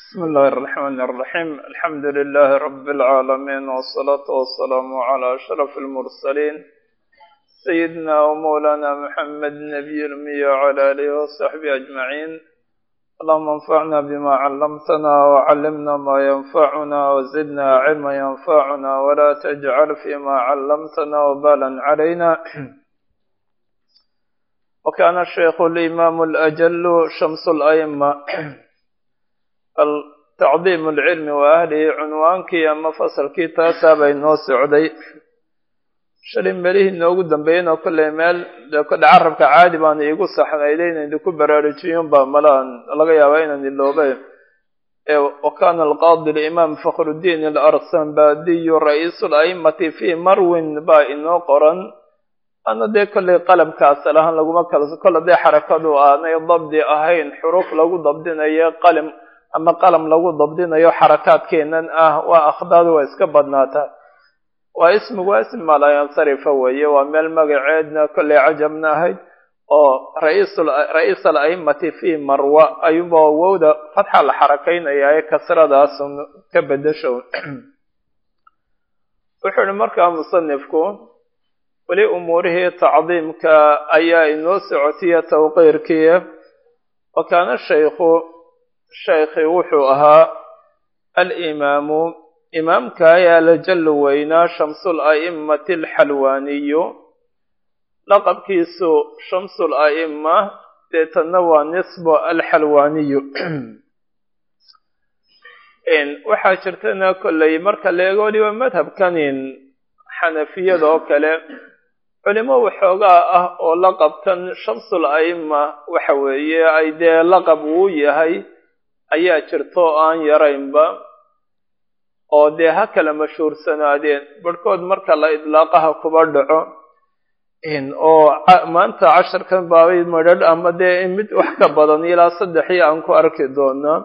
بسم الله الرحمن الرحيم الحمد لله رب العالمين والصلاة والسلام على أشرف المرسلين سيدنا ومولانا محمد النبي الأمي وعلى آله وصحبه أجمعين اللهم انفعنا بما علمتنا وعلمنا ما ينفعنا وزدنا علما ينفعنا ولا تجعل فيما علمتنا وبالا علينا وكان الشيخ الإمام الأجل شمس الأئمة tacdiim alcilmi wa ahlihi cunwaankii ama fasalkii taasaa bay noo socday shalay melihii noogu dambeeyen oo kolley meel dee kodhe carabka caadi baana iigu saxnayday inaynu ku baraarujiyun baa malaan laga yaabaa inaan iloobe wa kana alqaadi limaam fakhrudiin alarsanbadiyu ra-iisu la'immati fii marwin baa inoo qoran ana dee kolley qalamkaas lahaan laguma kala kolle dee xarakadu aanay dabdi ahayn xuruuf lagu dabdinayo qalim ama qalam lagu dabdinayo xarakaadkeenan ah waa akhdaadu waa iska badnaataa waa ismigu waa ismi malayansarifa weeye waa meel magaceedna kolley cajabna ahayd oo ra-iis ala'immati fii marwa ayuba wowda fatxa la xarakaynaya ee kasradaas ka bedasho wuxuu ihi markaa musanifku weli umuurihii tacdiimka ayaa inoo socotiya tawqiirkii wa kaana shaykhu sheekhi wuxuu ahaa alimaamu imaamka ayaa la jalli weynaa shamsul a'immati alxalwaaniyu laqabkiisu shamsul a'imma deetanna waa nisbo alxalwaaniyu waxaa jirtana kolley marka la eego weliba madhabkanin xanafiyada oo kale culimo waxoogaa ah oo laqabkan shamsul a'imma waxa weeye ay dee laqab uu yahay ayaa jirta oo aan yaraynba oo dee ha kala mashhuursanaadeen barhkood marka la idlaaqaha kuba dhaco oo maanta casharkan baabay madrharh ama dee mid wax ka badan ilaa saddexii aan ku arki doonaa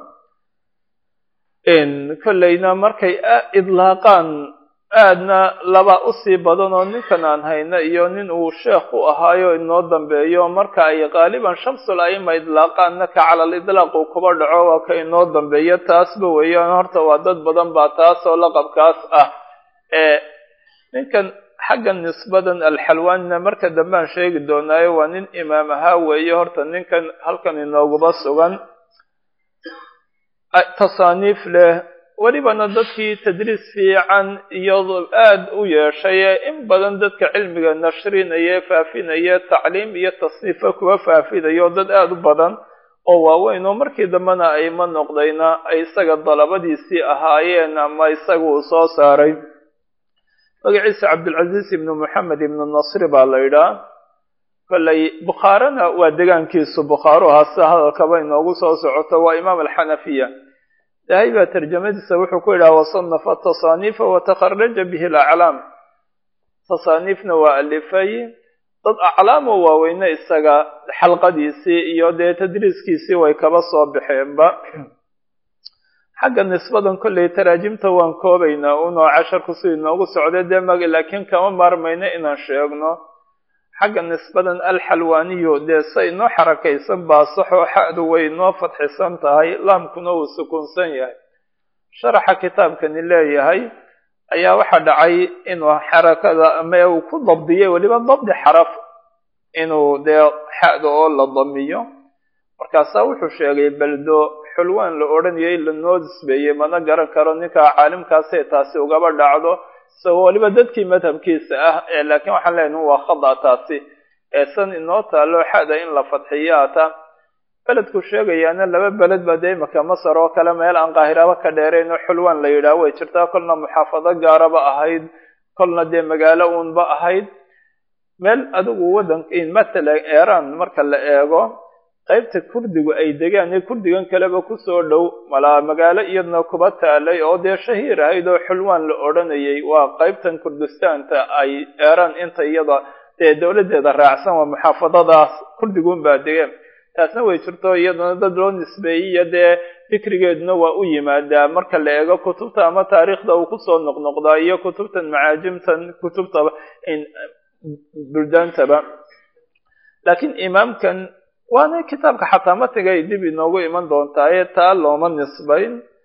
kolleyna markay idlaaqaan aadna laba usii badan oo ninkan aan hayna iyo nin uu sheekh u ahaayo inoo dambeeyo marka ay qaaliban shamsul a'ima idlaaqaanna ka calal idlaaq uu kuba dhaco waa ka inoo dambeeyo taasba weeyaan horta waa dad badan baa taas oo laqabkaas ah ee ninkan xagga nisbadan alxalwaanina marka dambean sheegi doonaayo waa nin imaam ahaa weeye horta ninkan halkan inooguba sugan tasaaniif leh welibana dadkii tadriis fiican iyado aad u yeeshay in badan dadka cilmiga nashrinaya faafinaya tacliim iyo tasniifa kuwa faafinayo dad aada u badan oo waaweyn oo markii dambena ayma noqdayna ay isaga dalabadiisii ahaayeen ama isaga uu soo saaray magaciisa cabdilcaziiz ibnu moxamed ibnu nasri baa la yidhaah kolley bukhaarana waa degaankiisu bukhaaru ahaa sida hadalkaba inoogu soo socoto waa imaam alxanafiya dahay baa tarjamadiisa wuxuu ku yidhaha wasanafa tasaaniifa watakharaja bihi alaclaam tasaaniifna waa alifay dad aclaamoo waaweyne isaga xalqadiisii iyo dee tadriiskiisii way kaba soo baxeenba xagga nisbadan kolley taraajimta waan koobaynaa unoo casharku si inoogu socday dee mag laakiin kama maarmayno inaan sheegno xagga nisbadan alxalwaaniyu dee se inoo xarakaysan baa saxoo xa'du way inoo fadxisan tahay laamkuna uu sukunsan yahay sharaxa kitaabkani leeyahay ayaa waxaa dhacay inuu xarakada ama uu ku dabdiyay weliba dabdi xaraf inuu dee xa'da oo la damiyo markaasaa wuxuu sheegay beldo xulwaan la odhanayay lanoo nisbeeyey mana garan karo ninkaa caalimkaasay taasi ugaba dhacdo isagoo weliba dadkii madhabkiisa ah ee laakiin waxaan leenahay waa khada taasi ee san inoo taalo xada in la fadxiyaata beledku sheegayaana laba beled baa dee imaka masar oo kale meel aan qaahiraba ka dheerayn oo xulwaan la yidhaah way jirtaa kolna muxaafado gaaraba ahayd kolna dee magaalo uunba ahayd meel adigu waddanka matala eeraan marka la eego qaybta kurdigu ay degaan ee kurdigan kaleba kusoo dhow malaa magaalo iyadna kuba taalay oo dee shahiir ahayd oo xulwaan la odhanayay waa qaybtan kurdistaanta ay eeraan inta iyada dee dowladdeeda raacsan waa muxaafadadaas kurdigun baa degeen taasna way jirto iyadana dad loo nisbeeyey iyo dee fikrigeeduna waa u yimaadaa marka la eego kutubta ama taariikhda uu kusoo noqnoqdaa iyo kutubtan macaajimtan kutubta buldaantaba laakiin imaamkan waana kitaabka xataa matiga ay dib inoogu iman doontaa ee taa looma nisbayn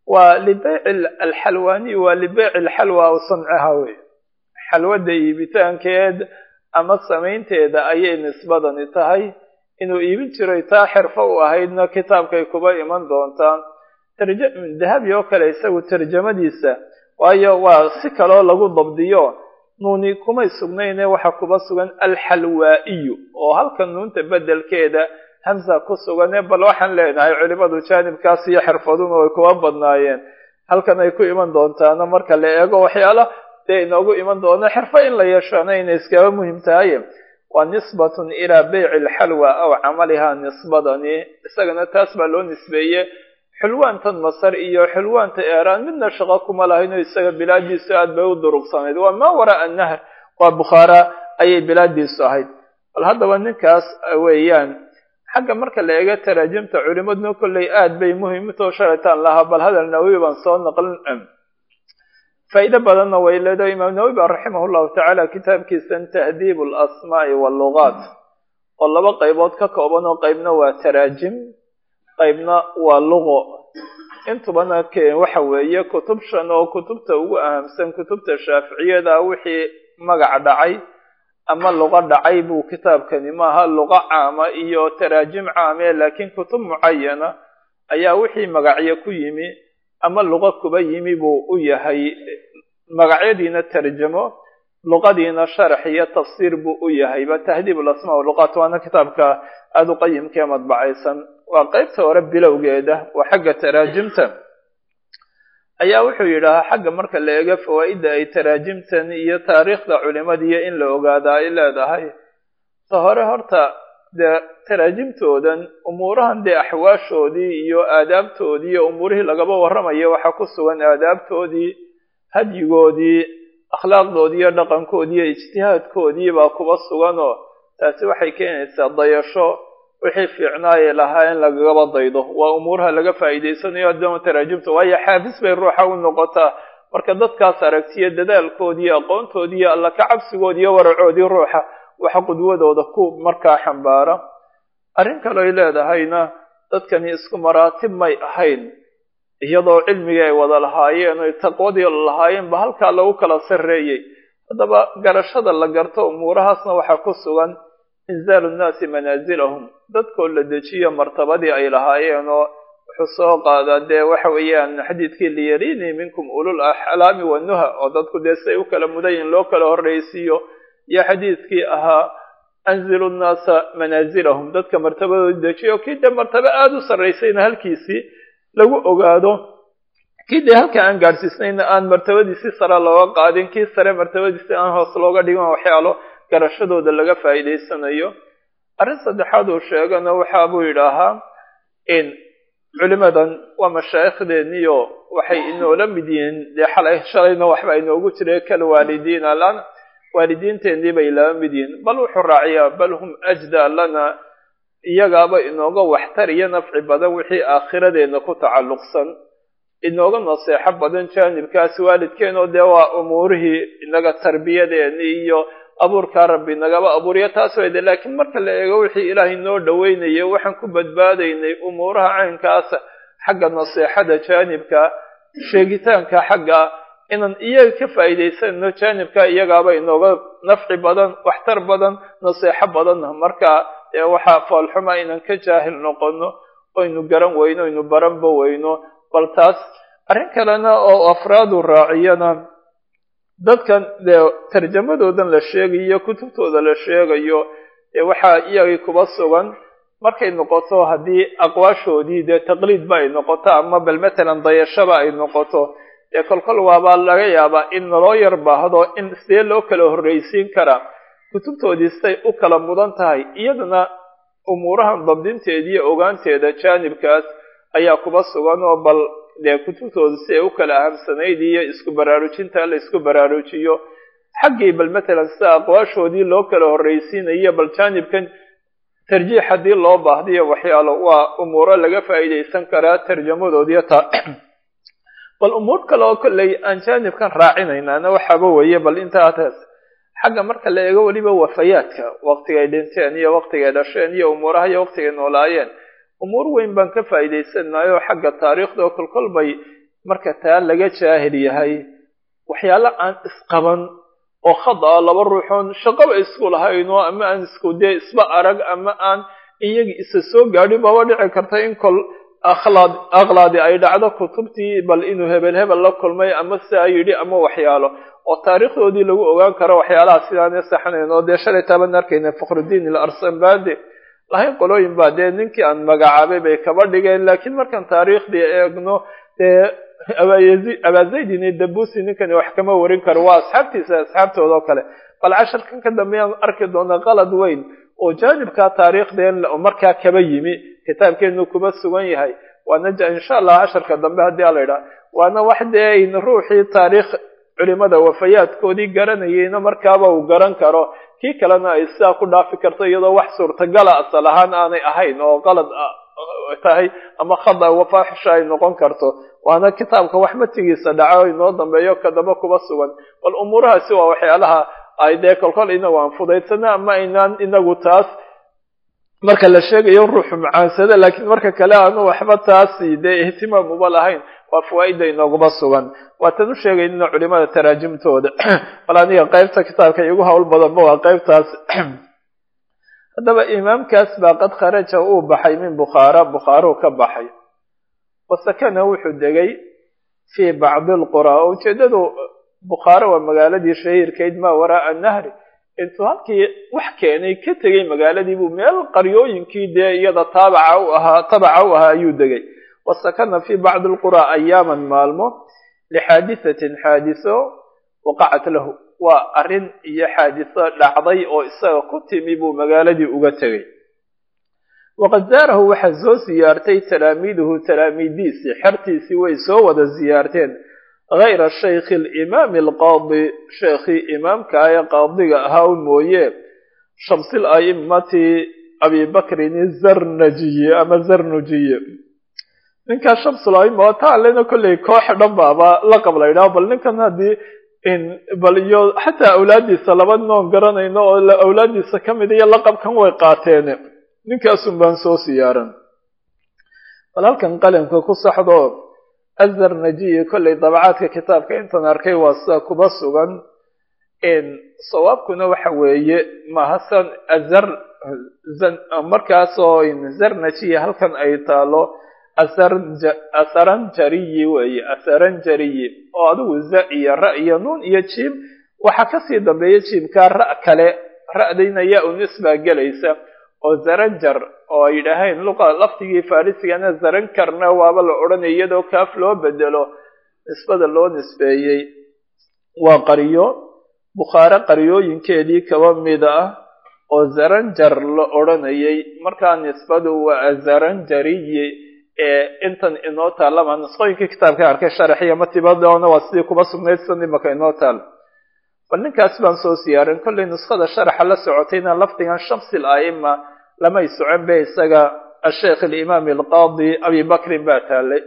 waa libeyci alxalwaani waa libeyci alxalwa aw samciha wey xalwadda iibitaankeed ama samaynteeda ayay nisbadani tahay inuu iibin jiray taa xirfo u ahaydna kitaabkay kuba iman doontaa dahabi oo kale isagu tarjamadiisa waayo waa si kaloo lagu dabdiyo nuuni kumay sugnayne waxaa kuba sugan alxalwaa'iyu oo halka nuunta bedelkeeda hamsa ku sugane bal waxaan leenahay culimadu jaanibkaas iyo xirfaduna way kuba badnaayeen halkan ay ku iman doontaana marka la eego waxyaala dee inoogu iman doona xirfo in la yeeshana inay iskaba muhim tahay waa nisbatun ilaa beyci alxalwa aw camaliha nisbadani isagana taas baa loo nisbeeye xulwaantan masar iyo xulwaanta eeraan midna shaqo kuma lahayno isaga bilaadiisu aad bay u durugsanayd waa maa waraa nahr waa bukhaara ayay bilaadiisu ahayd bal haddaba ninkaas weeyaan xagga marka la eego taraajimta culimaduna kolley aad bay muhim utoo sharataan lahaa bal hadal nawawi baan soo naqlin faa'iido badanna way leedahay imaam nawawi ba raximah llahu tacaala kitaabkiisan tahdiib alasmaa'i wallugaat oo laba qaybood ka kooban oo qaybna waa taraajim qaybna waa luqo intubana waxa weeye kutub shan oo kutubta ugu ahamsan kutubta shaaficiyada wixii magac dhacay ama luqo dhacay buu kitaabkani maaha luqo caama iyo taraajim caame laakiin kutub mucayana ayaa wixii magacyo ku yimi ama luqo kuba yimi buu u yahay magacyadiina tarjamo luqadiina sharax iyo tafsiir buu u yahayba tahdiib alasmaa waluqaat waana kitaabka aada u qayimkaee madbacaysan waa qaybta hore bilowgeeda waa xagga taraajimta ayaa wuxuu yidhaahaa xagga marka la eego fawaa'idda ay taraajimtan iyo taariikhda culimadiiyo in la ogaada ay leedahay ta hore horta dee taraajimtoodan umuurahan dee axwaashoodii iyo aadaabtoodii iyo umuurihii lagaba warramayo waxaa ku sugan aadaabtoodii hadyigoodii akhlaaqdoodii iyo dhaqankoodii iyo ijtihaadkoodii baa kuba suganoo taasi waxay keenaysaa dayasho wixii fiicnaayay lahaa in lagagaba daydo waa umuuraha laga faa'iidaysanayo haddama taraajimta waayo xaafis bay ruuxa u noqotaa marka dadkaas aragtiyo dadaalkoodii aqoontoodii iyo alla ka cabsigoodii iyo waracoodii ruuxa waxa qudwadooda ku markaa xambaara arrin kaleoy leedahayna dadkani isku maraatib may ahayn iyadoo cilmigii ay wada lahaayeen oy taqwadii lahaayeen ba halkaa lagu kala sarreeyey haddaba garashada la garto umuurahaasna waxaa ku sugan inzaalu nnaasi manaasilahum dadkoo la dejiyo martabadii ay lahaayeen oo wuxuu soo qaadaa dee waxa weeyaan xadiidkii liyarinii minkum ulul axlaami wanuha oo dadku dee siay u kala mudayin loo kala horraysiiyo iyo xadiidkii ahaa anzilu nnaasa manaasilahum dadka martabadooda dejiyo kii dee martabo aada u sarraysayna halkiisii lagu ogaado kii dee halka aan gaadhsiisnayna aan martabadiisi sare looga qaadin kii sare martabadiisi aan hoos looga dhigan waxyaalo garashadooda laga faa'iidaysanayo arrin saddexaad uu sheegana waxa buu yidhaahaa in culimadan waa mashaayikhdeeniyo waxay inoola mid yihiin dee xalay shalayna waxba inoogu jira kal waalidiina lana waalidiinteennii bay laba mid yihiin bal wuxuu raaciyaa bal hum ajda lana iyagaaba inooga waxtar iyo nafci badan wixii aakhiradeena ku tacalluqsan inooga naseexo badan jaanibkaas waalidkeenoo dee waa umuurihii inaga tarbiyadeeni iyo abuurkaa rabbi nagaba abuuriyo taas wayde laakiin marka la eego wixii ilaahay noo dhaweynayay waxaan ku badbaadaynay umuuraha caynkaasa xagga naseexada jaanibka sheegitaanka xagga inaan iyaga ka faa'iidaysanno jaanibka iyagaaba inooga nafci badan waxtar badan naseexo badan marka dee waxaa foolxuma inaan ka jaahil noqono oynu garan weyno oynu baranba weyno bal taas arrin kalena oo afraadu raaciyana dadkan dee tarjamadoodan la sheegayo kutubtooda la sheegayo dee waxaa iyagii kuba sugan markay noqoto haddii aqwaashoodii dee taqliidba ay noqoto ama bal matalan dayashaba ay noqoto dee kolkol waabaa laga yaabaa in naloo yar baahdo in sidee loo kala horraysiin karaa kutubtoodii siday u kala mudan tahay iyadana umuurahan dabdinteediiyo ogaanteeda jaanibkaas ayaa kuba sugan oo bal dee kutubtooda si ay u kala ahamsanayd iyo isku baraarujinta la isku baraarujiyo xaggii bal matalan sida aqwaashoodii loo kala horraysiinayo bal jaanibkan tarjiix haddii loo baahdiyo waxyaalo waa umuuro laga faa'iidaysan karaa tarjamadoodiyo ta bal umuur kale oo kolley aan jaanibkan raacinaynaana waxaaba weeye bal intaa taas xagga marka la eego weliba wafayaadka waqtigay dhinteen iyo waqtigay dhasheen iyo umuuraha iyo waqtigay noolaayeen umuur weyn baan ka faa'iidaysanayo xagga taariikhda oo kolkol bay marka taa laga jaahil yahay waxyaalo aan isqaban oo khada a laba ruuxoon shaqaba isku lahayno ama aan isku dee isba arag ama aan iyagi isa soo gaadhin baba dhici karta in kol akhlaad akhlaadi ay dhacdo kutubtii bal inuu hebel hebel la kulmay ama siaa yidhi ama waxyaalo oo taariikhdoodii lagu ogaan karo waxyaalaha sidaane saxnayn oo dee shalay taaban arkayna fakhrudiin il arsanbade lahayn qolooyin baa dee ninkii aan magacaabay bay kaba dhigeen laakiin markaan taariikhdii eegno dee abaazaydin dabusi ninkani wax kama warin karo waa asxaabtiisa asxaabtooda oo kale bal casharkan ka dambeeyaan arki doona qalad weyn oo jaanibka taariikhdeen markaa kaba yimi kitaabkeenu kuba sugan yahay waana insha allah casharka dambe haddii ala idhaha waana wax dee ayn ruuxii taariikh culimada wafayaadkoodii garanayeyna markaaba uu garan karo kii kalena ay sidaa ku dhaafi karto iyadoo wax suurtagala asal ahaan aanay ahayn oo qalad tahay ama khada wafaaxisha ay noqon karto waana kitaabka wax matigiisa dhaco inoo dambeeyo kadaba kuba sugan bal umuurahaasi waa waxyaalaha ay dee kolkol inagu aan fudaysana ama aynaan inagu taas marka la sheegayo ruuxu macaansada laakiin marka kale aanu waxba taasi dee ihtimaam uba lahayn waa fawaaida inooguma sugan waatan u sheegaynina culimada taraajimtooda bal aniga qaybta kitaabka igu hawl badanba waa qaybtaas haddaba imaamkaas baa qad kharaja uu baxay min bukhaara bukhaaruu ka baxay wasakana wuxuu degay fii bacdi alqura oo ujeedadu bukhaara waa magaaladii shahiirkayd maa waraaa nahri intuu halkii wax keenay ka tegay magaaladii buu meel qaryooyinkii dee iyada taabaca u ahaa tabaca u ahaa ayuu degay wasakana fii bacdi alqura ayaaman maalmo lixaadisatin xaadiso waqacat lahu waa arrin iyo xaadiso dhacday oo isaga ku timi buu magaaladii uga tegay waqad zaarahu waxaa soo siyaartay talaamiiduhu talaamiidiisii xertiisii way soo wada siyaarteen hayra shaykhi alimaami alqaadi sheekhii imaamka ee qaadiga ahaa u mooye shamsil a'immati abibakrin zarnajiye ama zarnujiye ninkaa shamsul aima oo taalena kolley koox dhan baaba laqab la yidhaho bal ninkan haddii bal iyo xataa awlaadiisa laba noon garanayno oo awlaadiisa ka mid iyo laqabkan way qaateen ninkaasun baan soo siyaaran bal halkan qalimka ku saxdo azarnajiyi kolley dabacaadka kitaabka intan arkay waa sida kuba sugan sawaabkuna waxa weeye mahasan azar markaasoo zarnajiyi halkan ay taalo asaranjariyi weeye asaranjariyi oo adigu za iyo ra iyo nuun iyo jiim waxaa kasii dambeeya jiimkaa ra' kale ra'dayna yaa u nisbaa gelaysa oo zaranjar oo ay yidhaaheen luqa laftigii farisigana zarankarna waaba la odhanaya iyadoo kaaf loo bedelo nisbada loo nisbeeyey waa qaryo bukhaare qaryooyinkeedii kaba mid ah oo zaranjar la odhanayay markaa nisbadu waa zaranjariyi ee intan inoo taallama nisqooyinkii kitaabka arkay sharaxiya matibadoona waa sidii kuba sugnayd san imaka inoo taal bal ninkaas baan soo siyaarin kollay nuskhada sharaxa la socotayna lafdigan shamsi ala'ima lamay socon be isaga asheikh alimaam alqaadi abi bakrin baa taalay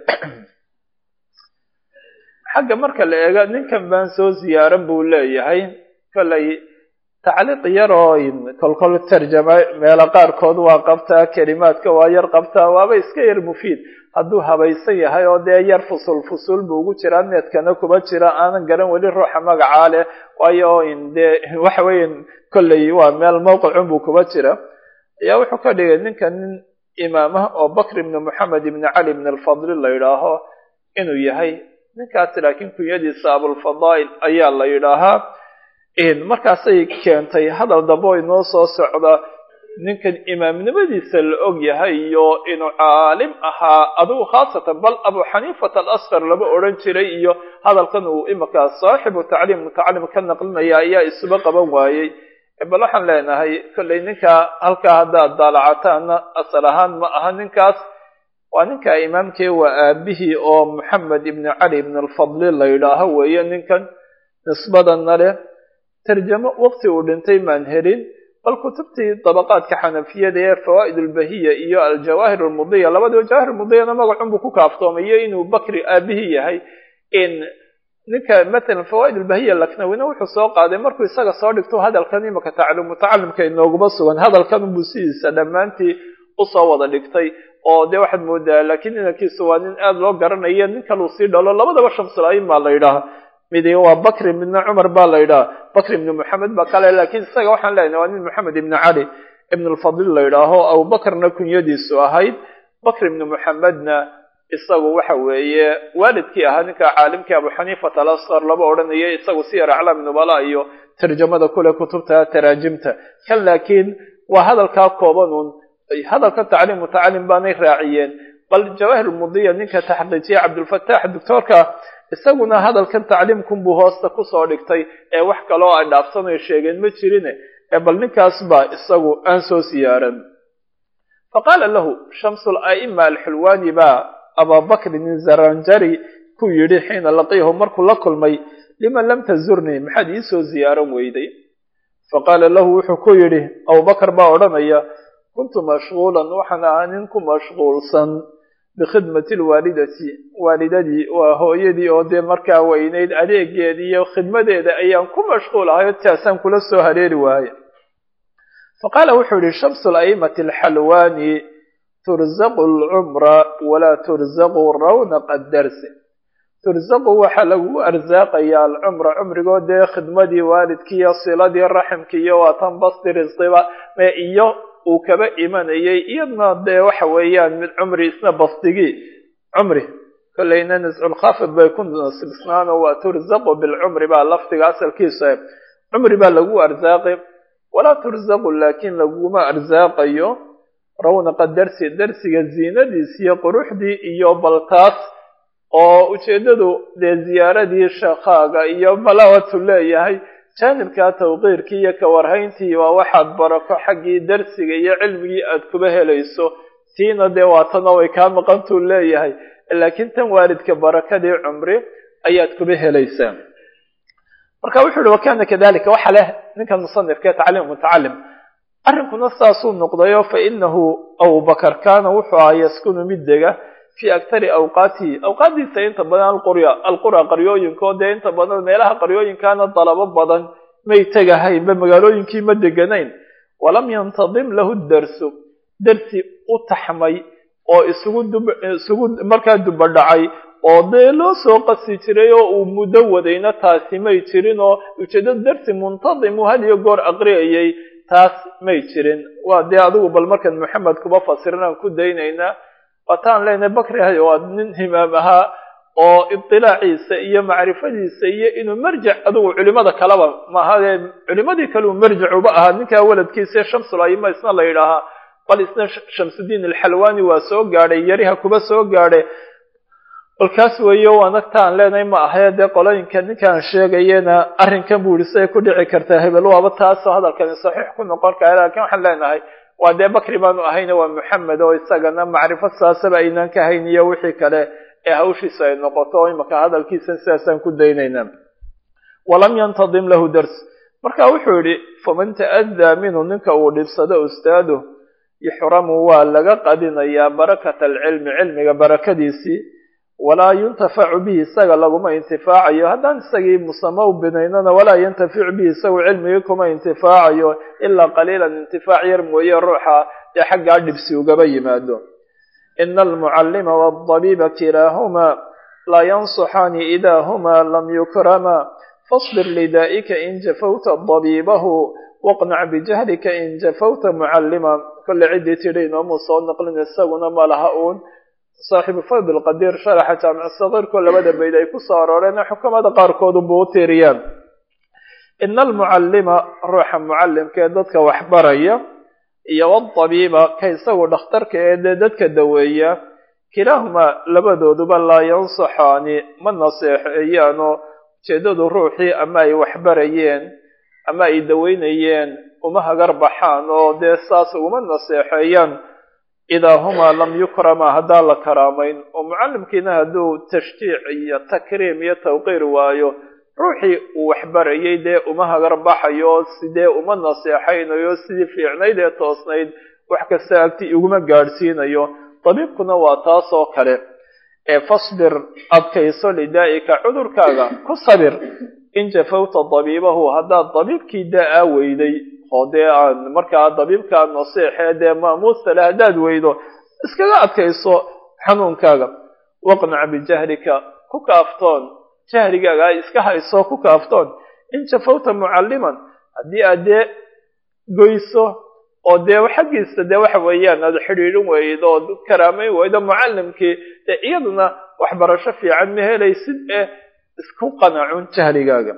xagga marka la eego ninkan baan soo ziyaaran buu leeyahay kollay tacliiq yaroo kolkol tarjama meelo qaarkood waa qabtaa kelimaadka waa yar qabtaa waaba iska yar mufiid hadduu habaysan yahay oo dee yar fusul fusul buu ugu jiraa needkana kuba jira aanan garan weli ruuxa magacaa leh waayo dee waxa weeya kolley waa meel mawqicun buu kuba jira ayaa wuxuu ka dhigay ninka nin imaamah oo bakr ibni moxamed ibni cali ibn alfadli la yidhaaho inuu yahay ninkaasi laakiin kunyadiisa abulfadaa'il ayaa la yidhaahaa markaasay keentay hadal dambo inoo soo socda ninkan imaamnimadiisa la og yahay iyo inuu caalim ahaa adigu khaasatan bal abu xaniifata alasqar lama odhan jiray iyo hadalkan uu imika saaxibu tacliim mutacalim ka naqlinaya ayaa isuba qaban waayey bal waxaan leenahay kollay ninka halkaa haddaad daalacataana asal ahaan ma aha ninkaas waa ninka imaamkii waa aabihii oo moxamed ibni cali ibn alfadli la yidhaaho weeye ninkan nisbadana leh tarjamo waqti uu dhintay maan helin bal kutubtii dabaqaadka xanafiyada ee fawaa'id ulbahiya iyo aljawaahir almudiya labadiba jawaahir mudiyana magacun buu ku kaaftoomayo inuu bakri aabihii yahay in ninka matalan fawaa'id ulbahiya laknawina wuxuu soo qaaday markuu isaga soo dhigto hadalkan imaka tacliim mutacalimka inooguma sugan hadalkan buu sidiisa dhammaantii usoo wada dhigtay oo dee waxaad moodaa laakiin inankiisu waa nin aada loo garanayo nin kaluu sii dhalo labadaba shamsul-aim baa la yidhaha midi waa bakri midna cumar baa la yidhaha bakri ibni moxamed baa kale laakiin isaga waxaan leenahay waa nin moxamed ibni cali ibn alfadil la yidhaaho abubakrna kunyadiisu ahayd bakr ibni moxamedna isagu waxa weeye waalidkii ahaa ninka caalimkii abu xaniifata alasqar laba odhanaya isagu siyar aclaam nubala iyo tarjamada kule kutubta taraajimta kan laakiin waa hadalkaa koobanun hadalka tacliim mutacalim baanay raaciyeen bal jawahir mudiya ninka taxqiijiya cabdulfatax doctoorka isaguna hadalkan tacliimkunbuu hoosta kusoo dhigtay ee wax kaloo ay dhaafsanayo sheegeen ma jirine ee bal ninkaas baa isagu aan soo siyaaran faqaala lahu shamsu la'ima alxulwaani baa ababakrin zaranjari ku yidhi xiina laqiyahu markuu la kulmay lima lam tazurnii maxaad iisoo ziyaaran weyday faqaala lahu wuxuu ku yidhi abubakar baa odhanaya kuntu mashquulan waxaan ahaa nin ku mashquulsan bikhidmati lwaalidati waalidadii waa hooyadii oo dee markaa weynayd adeegeedii iyo khidmadeeda ayaan ku mashquul ahay taasaan kula soo hareeri waaye faqaala wuxuu yihi shamsu la'imati alxalwaani turzaqu alcumra walaa turzaqu rawnaqa darsi turzaqu waxaa lagu arsaaqayaa alcumra cumrigoo dee khidmadii waalidkiiyo siladii raximkiiyo waatan basti risqiba iyo uu kaba imanayay iyadna dee waxa weeyaan mid cumri isna bastigii cumri kollayna nisculkhafid bay ku nasibsnaano waa turzaqu bilcumri baa lafdiga asalkiisa cumri baa lagu arsaaqi walaa turzaqu laakiin laguma arsaaqayo rawnaqa darsi darsiga ziinadiis iyo quruxdii iyo baltaas oo ujeeddadu dee ziyaaradii sheekhaaga iyo malawatu leeyahay jaanibka tawqiirkii iyo kawarhayntii waa waxaad barako xaggii darsiga iyo cilmigii aad kuba helayso tiina dee waatana way kaa maqantuu leeyahay laakiin tan waalidka barakadii cumri ayaad kuba helaysaa marka wuxuu yihi wakana kadalika waxa leh ninkan musanifka tacliim mutacalim arrinkuna saasuu noqdayo fa inahu abubakar kaana wuxuu ahaa yaskunu mid dega fi aktari awqaatihi awqaaddiisa inta badan alqurya alqura qaryooyinko dee inta badan meelaha qaryooyinkaana dalabo badan may tegahaynba magaalooyinkii ma deganayn walam yantadim lahu darsu darsi u taxmay oo isugu isugu markaa dubadhacay oo dee loo soo qasi jiray oo uu muddo wadayna taasi may jirin oo ujeeddada darsi muntadimu had iyo goor aqriyayay taas may jirin waa dee adigu bal markan maxamed kuba fasirin aan ku daynaynaa waataan leenahay bakri hay waa nin himaam ahaa oo ibtilaaciisa iyo macrifadiisa iyo inuu marjac adigu culimada kaleba maahadee culimadii kale uu marjac uba ahaa ninkaa waladkiisa shamsul ayima isna la yidhaahaa bal isna shamsudiin alxalwaani waa soo gaadhay yariha kuba soo gaadhay balkaas weeyo waanagtaan leenahay ma ahee dee qolooyinka ninkaan sheegayena arrinkan buu yihi siday ku dhici kartaa hebel waaba taasoo hadalkani saxiix ku noqon kara laakiin waxaan leenahay waa dee bakri baanu ahayna waa moxamed oo isagana macrifo saasaba aynaan ka hayn iyo wixii kale ee hawshiisa ay noqoto oo imaka hadalkiisan sidaasaan ku daynayna walam yantadim lahu dars marka wuxuu yidhi faman ta'adaa minhu ninka uu dhibsado ustaadu yuxramu waa laga qadinayaa barakata alcilmi cilmiga barakadiisii walaa yuntafacu bihi isaga laguma intifaacayo haddaan isagii musamo u binaynana walaa yantaficu bihi isagu cilmigii kuma intifaacayo ilaa qaliilan intifaac yar mooye ruuxa dee xaggaa dhibsi ugaba yimaado ina almucallima waadabiiba kilaahumaa laa yansuxaani idaa humaa lam yukrama fasbir lidaa'ika in jafawta dabiibahu waqnac bijahlika in jafawta mucallima kolle ciddii tidhi inoomu soo naqlin isaguna ma laha uun saaxibu fadl qadiir sharaxa jaamic sagiirkoo labada bayd ay ku soo arooreen xukamada qaarkoodu buu u tiiriyaan ina almucallima ruuxa mucallimka ee dadka waxbaraya iyo wadabiiba ka isagu dhakhtarka ee dee dadka daweeya kilaahumaa labadooduba laa yansaxaani ma naseexeeyaanoo ujeeddadu ruuxii ama ay waxbarayeen ama ay daweynayeen uma hagar baxaan oo dee saas uguma naseexeeyaan idaa humaa lam yukrama haddaan la karaamayn oo mucallimkiina hadduu tashjiic iyo takriim iyo tawqiir waayo ruuxii uu waxbarayay dee uma hagar baxayo oo sidee uma naseexaynayo sidii fiicnayd ee toosnayd wax kasta agti iguma gaadhsiinayo dabiibkuna waa taas oo kale ee fasbir adkayso lidaa'ika cudurkaaga ku sabir in jafawta dabiibahu haddaad dabiibkii daa-aa weyday oo dee aan markaa dabiibkaa naseexee dee maamuusta le haddaad weydo iskaga adkayso xanuunkaaga waqnac bijahlika ku kaaftoon jahrigaaga ay iska hayso ku kaaftoon in jafawta mucalliman haddii aad dee goyso oo dee xaggiisa dee waxa weeyaan aad xidhiidhin weydo ood karaamayn weydo mucallimkii dee iyaduna waxbarasho fiican ma helaysid ee isku qanacun jahligaaga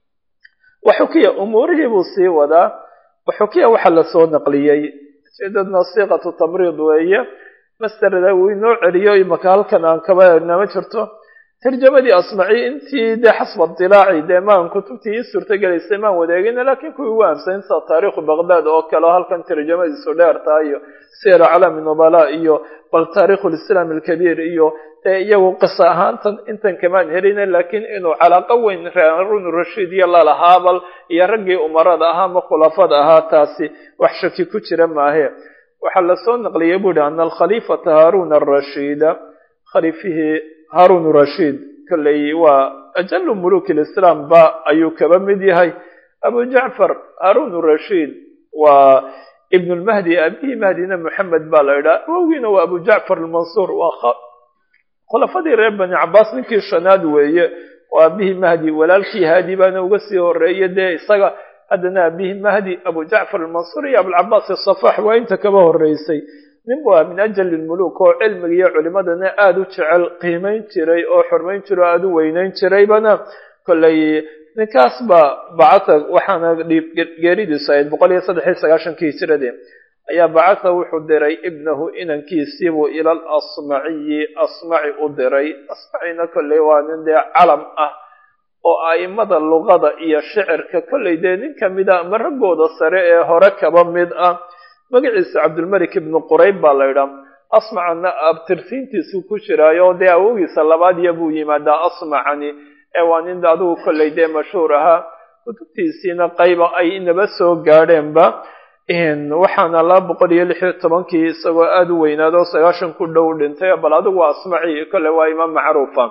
waxukiya umuurihii buu sii wadaa waxukiya waxa lasoo naqliyey ujeedadna siiqatu tamriid weeye masterda uu inoo celiyo imaka halkan aan kaba eegna ma jirto tarjamadii asmaci intii dee xasba dilaaci dee maan kutubtii ii suurtagelaysay maan wadeegina laakiin kuwii ugu ahamsan sida taariikhu baqdad oo kale oo halkan tarjamadiisu dheertaa iyo sir calami nubala iyo bal taarikhu lislaam alkabiir iyo dee iyagu qisa ahaantan intan kamaan helina laakiin inuu calaaqo weyn harun rashiid iyo lalahaa bal iyo raggii umarada ahaa ama khulafada ahaa taasi wax shaki ku jira maahe waxaa lasoo naqliyay bu ihi ana alkhaliifata haarun arashiida khaliifihii haarun rashiid kolley waa ajalu muluki lislaam ba ayuu kaba mid yahay abu jacfar haarun rashiid waa ibn lmahdi abihii mahdina moxamed baa la idhaha awowgiina waa abu jacfar almansuur waa khulafadii reer bani cabaas ninkii shanaad weeye waa abihii mahdi walaalkii haadi baana uga sii horeeye dee isaga haddana abihii mahdi abu jacfar almansuur iyo abulcabaas asafax waa inta kaba horeysay nin bu ah min ajali lmuluk oo cilmiga iyo culimadana aada u jecel qiimayn jiray oo xurmayn jiray oo aada u weynayn jiraybana kolley ninkaas baa bacatha waxaana geeridiisu ahayd boqol iyo saddex iyo sagaashankii hijiradii ayaa bacatha wuxuu diray ibnahu inankiisiibuu ila alasmaciyi asmaci u diray asmacina kolley waa nin dee calam ah oo a'imada luqada iyo shicirka kolley dee nin kamida ama raggooda sare ee hore kaba mid ah magaciisa cabdulmalik ibnu qurayb baa la idhaa asmacana abtirsiintiisu ku jiraayo dee awogiisa labaad iyo buu yimaadaa asmacani ee waa nin adigu kolley dee mashhuur ahaa kutubtiisiina qayba ay inaba soo gaadheenba waxaana laba boqol iyo lix iyo tobankii isagoo aada u weynaado sagaashan ku dhow dhintay bal adigu asmaci kolley waa imaam macruufa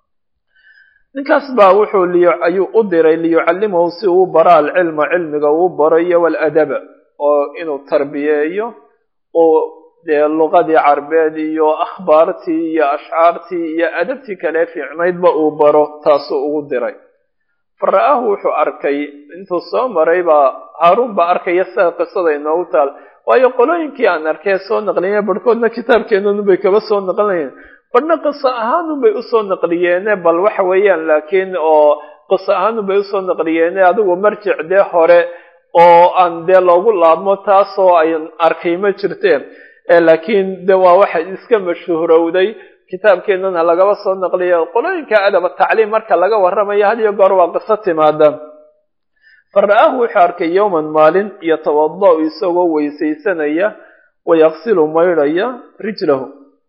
ninkaas baa wuxuu liy ayuu u diray liyucallimahu si uu bara alcilma cilmiga uu baro iyo waladaba oo inuu tarbiyeeyo oo dee luqadii carbeed iyo akhbaartii iyo ashcaartii iyo adabtii kale fiicnaydba uu baro taasuu ugu diray fa ra'aahu wuxuu arkay intuu soo maray baa haaruun baa arkaya sida qisada inoogu taal waayo qolooyinkii aan arkay soo naqliye barhkoodna kitaabkeenanubay kaba soo naqlinayeen badhna qiso ahaanunbay usoo naqliyeene bal waxa weeyaan laakiin oo qiso ahaanunbay usoo naqliyeene adigu marjic dee hore oo aan dee loogu laabmo taasoo ay arkay ma jirteen laakiin de waa waxa iska mashhuurowday kitaabkeenana lagaba soo naqliya qolooyinka adaba tacliim marka laga warramayo had iyo goor waa qiso timaada fa ra'aahu wuxuu arkay yowman maalin yatawada-u isagoo weysaysanaya wayaqsilu maydhaya rijlahu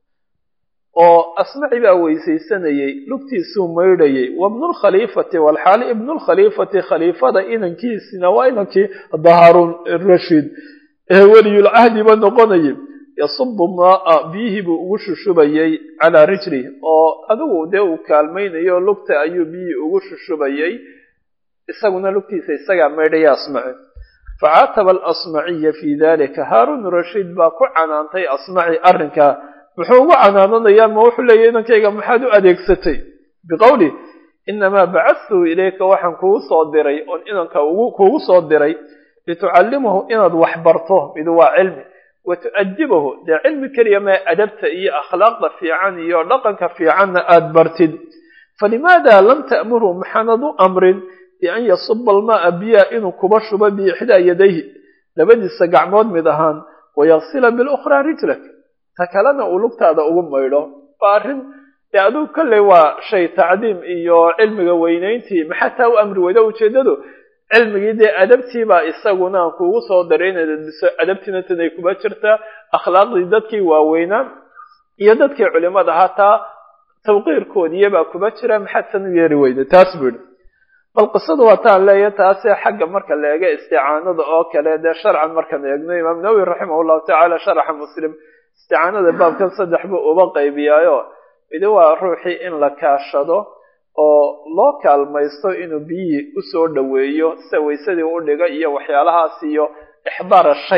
oo asmaci baa weysaysanayey lugtiisuu maydhayay wabnulkhaliifati walxaali ibnulkhaliifati khaliifada inankiisina waa inankii hadda haarun rashiid ee weliyulcahdiba noqonayay yasubu maa biyihii buu ugu shushubayay calaa rijlih oo adigu dee uu kaalmaynayo lugta ayuu biyihii ugu shushubayay isaguna lugtiisa isagaa maydhaya asmaci facaataba alasmaciya fii dalika haarun rashiid baa ku canaantay asmaci arrinkaa muxuu ugu canaananayaa ma wuxuu leeyahy inankayga maxaad u adeegsatay biqowli inamaa bacadtuhu ilayka waxaan kugu soo diray oon inanka kugu soo diray litucallimahu inaad wax barto mid waa cilmi wa tu'adibahu dee cilmi keliya maa adabta iyo akhlaaqda fiican iyo dhaqanka fiicanna aada bartid falimaada lam ta'murhu maxaanad u amrin bian yasuba almaaa biyaa inuu kuba shubo biixdaa yadayhi labadiisa gacmood mid ahaan wayaksila bilukhraa rijlak ta kalena uu lugtaada ugu maydho waa arrin dee adugu kolley waa shay tacdiim iyo cilmiga weynayntii maxaa taa u amri weyda ujeeddadu cilmigii dee adabtiibaa isaguna aan kuugu soo daray inaad adiso adabtiina tanay kuba jirtaa akhlaaqdii dadkii waaweynaa iyo dadkii culimada hataa tawqiirkoodiyabaa kuba jira maxaad san u yeeri weyda taas buu yihi bal qisadu waa taan leeya taase xagga marka la eega isticaanada oo kale dee sharcan markaan eegno imaam nawowi raximah llahu tacaala sharaxa muslim isticaanada baabkan saddex buu uba qaybiyaayo midi waa ruuxii in la kaashado oo loo kaalmaysto inuu biyihii usoo dhoweeyo sida waysadii u dhiga iyo waxyaalahaas iyo ixdaara shay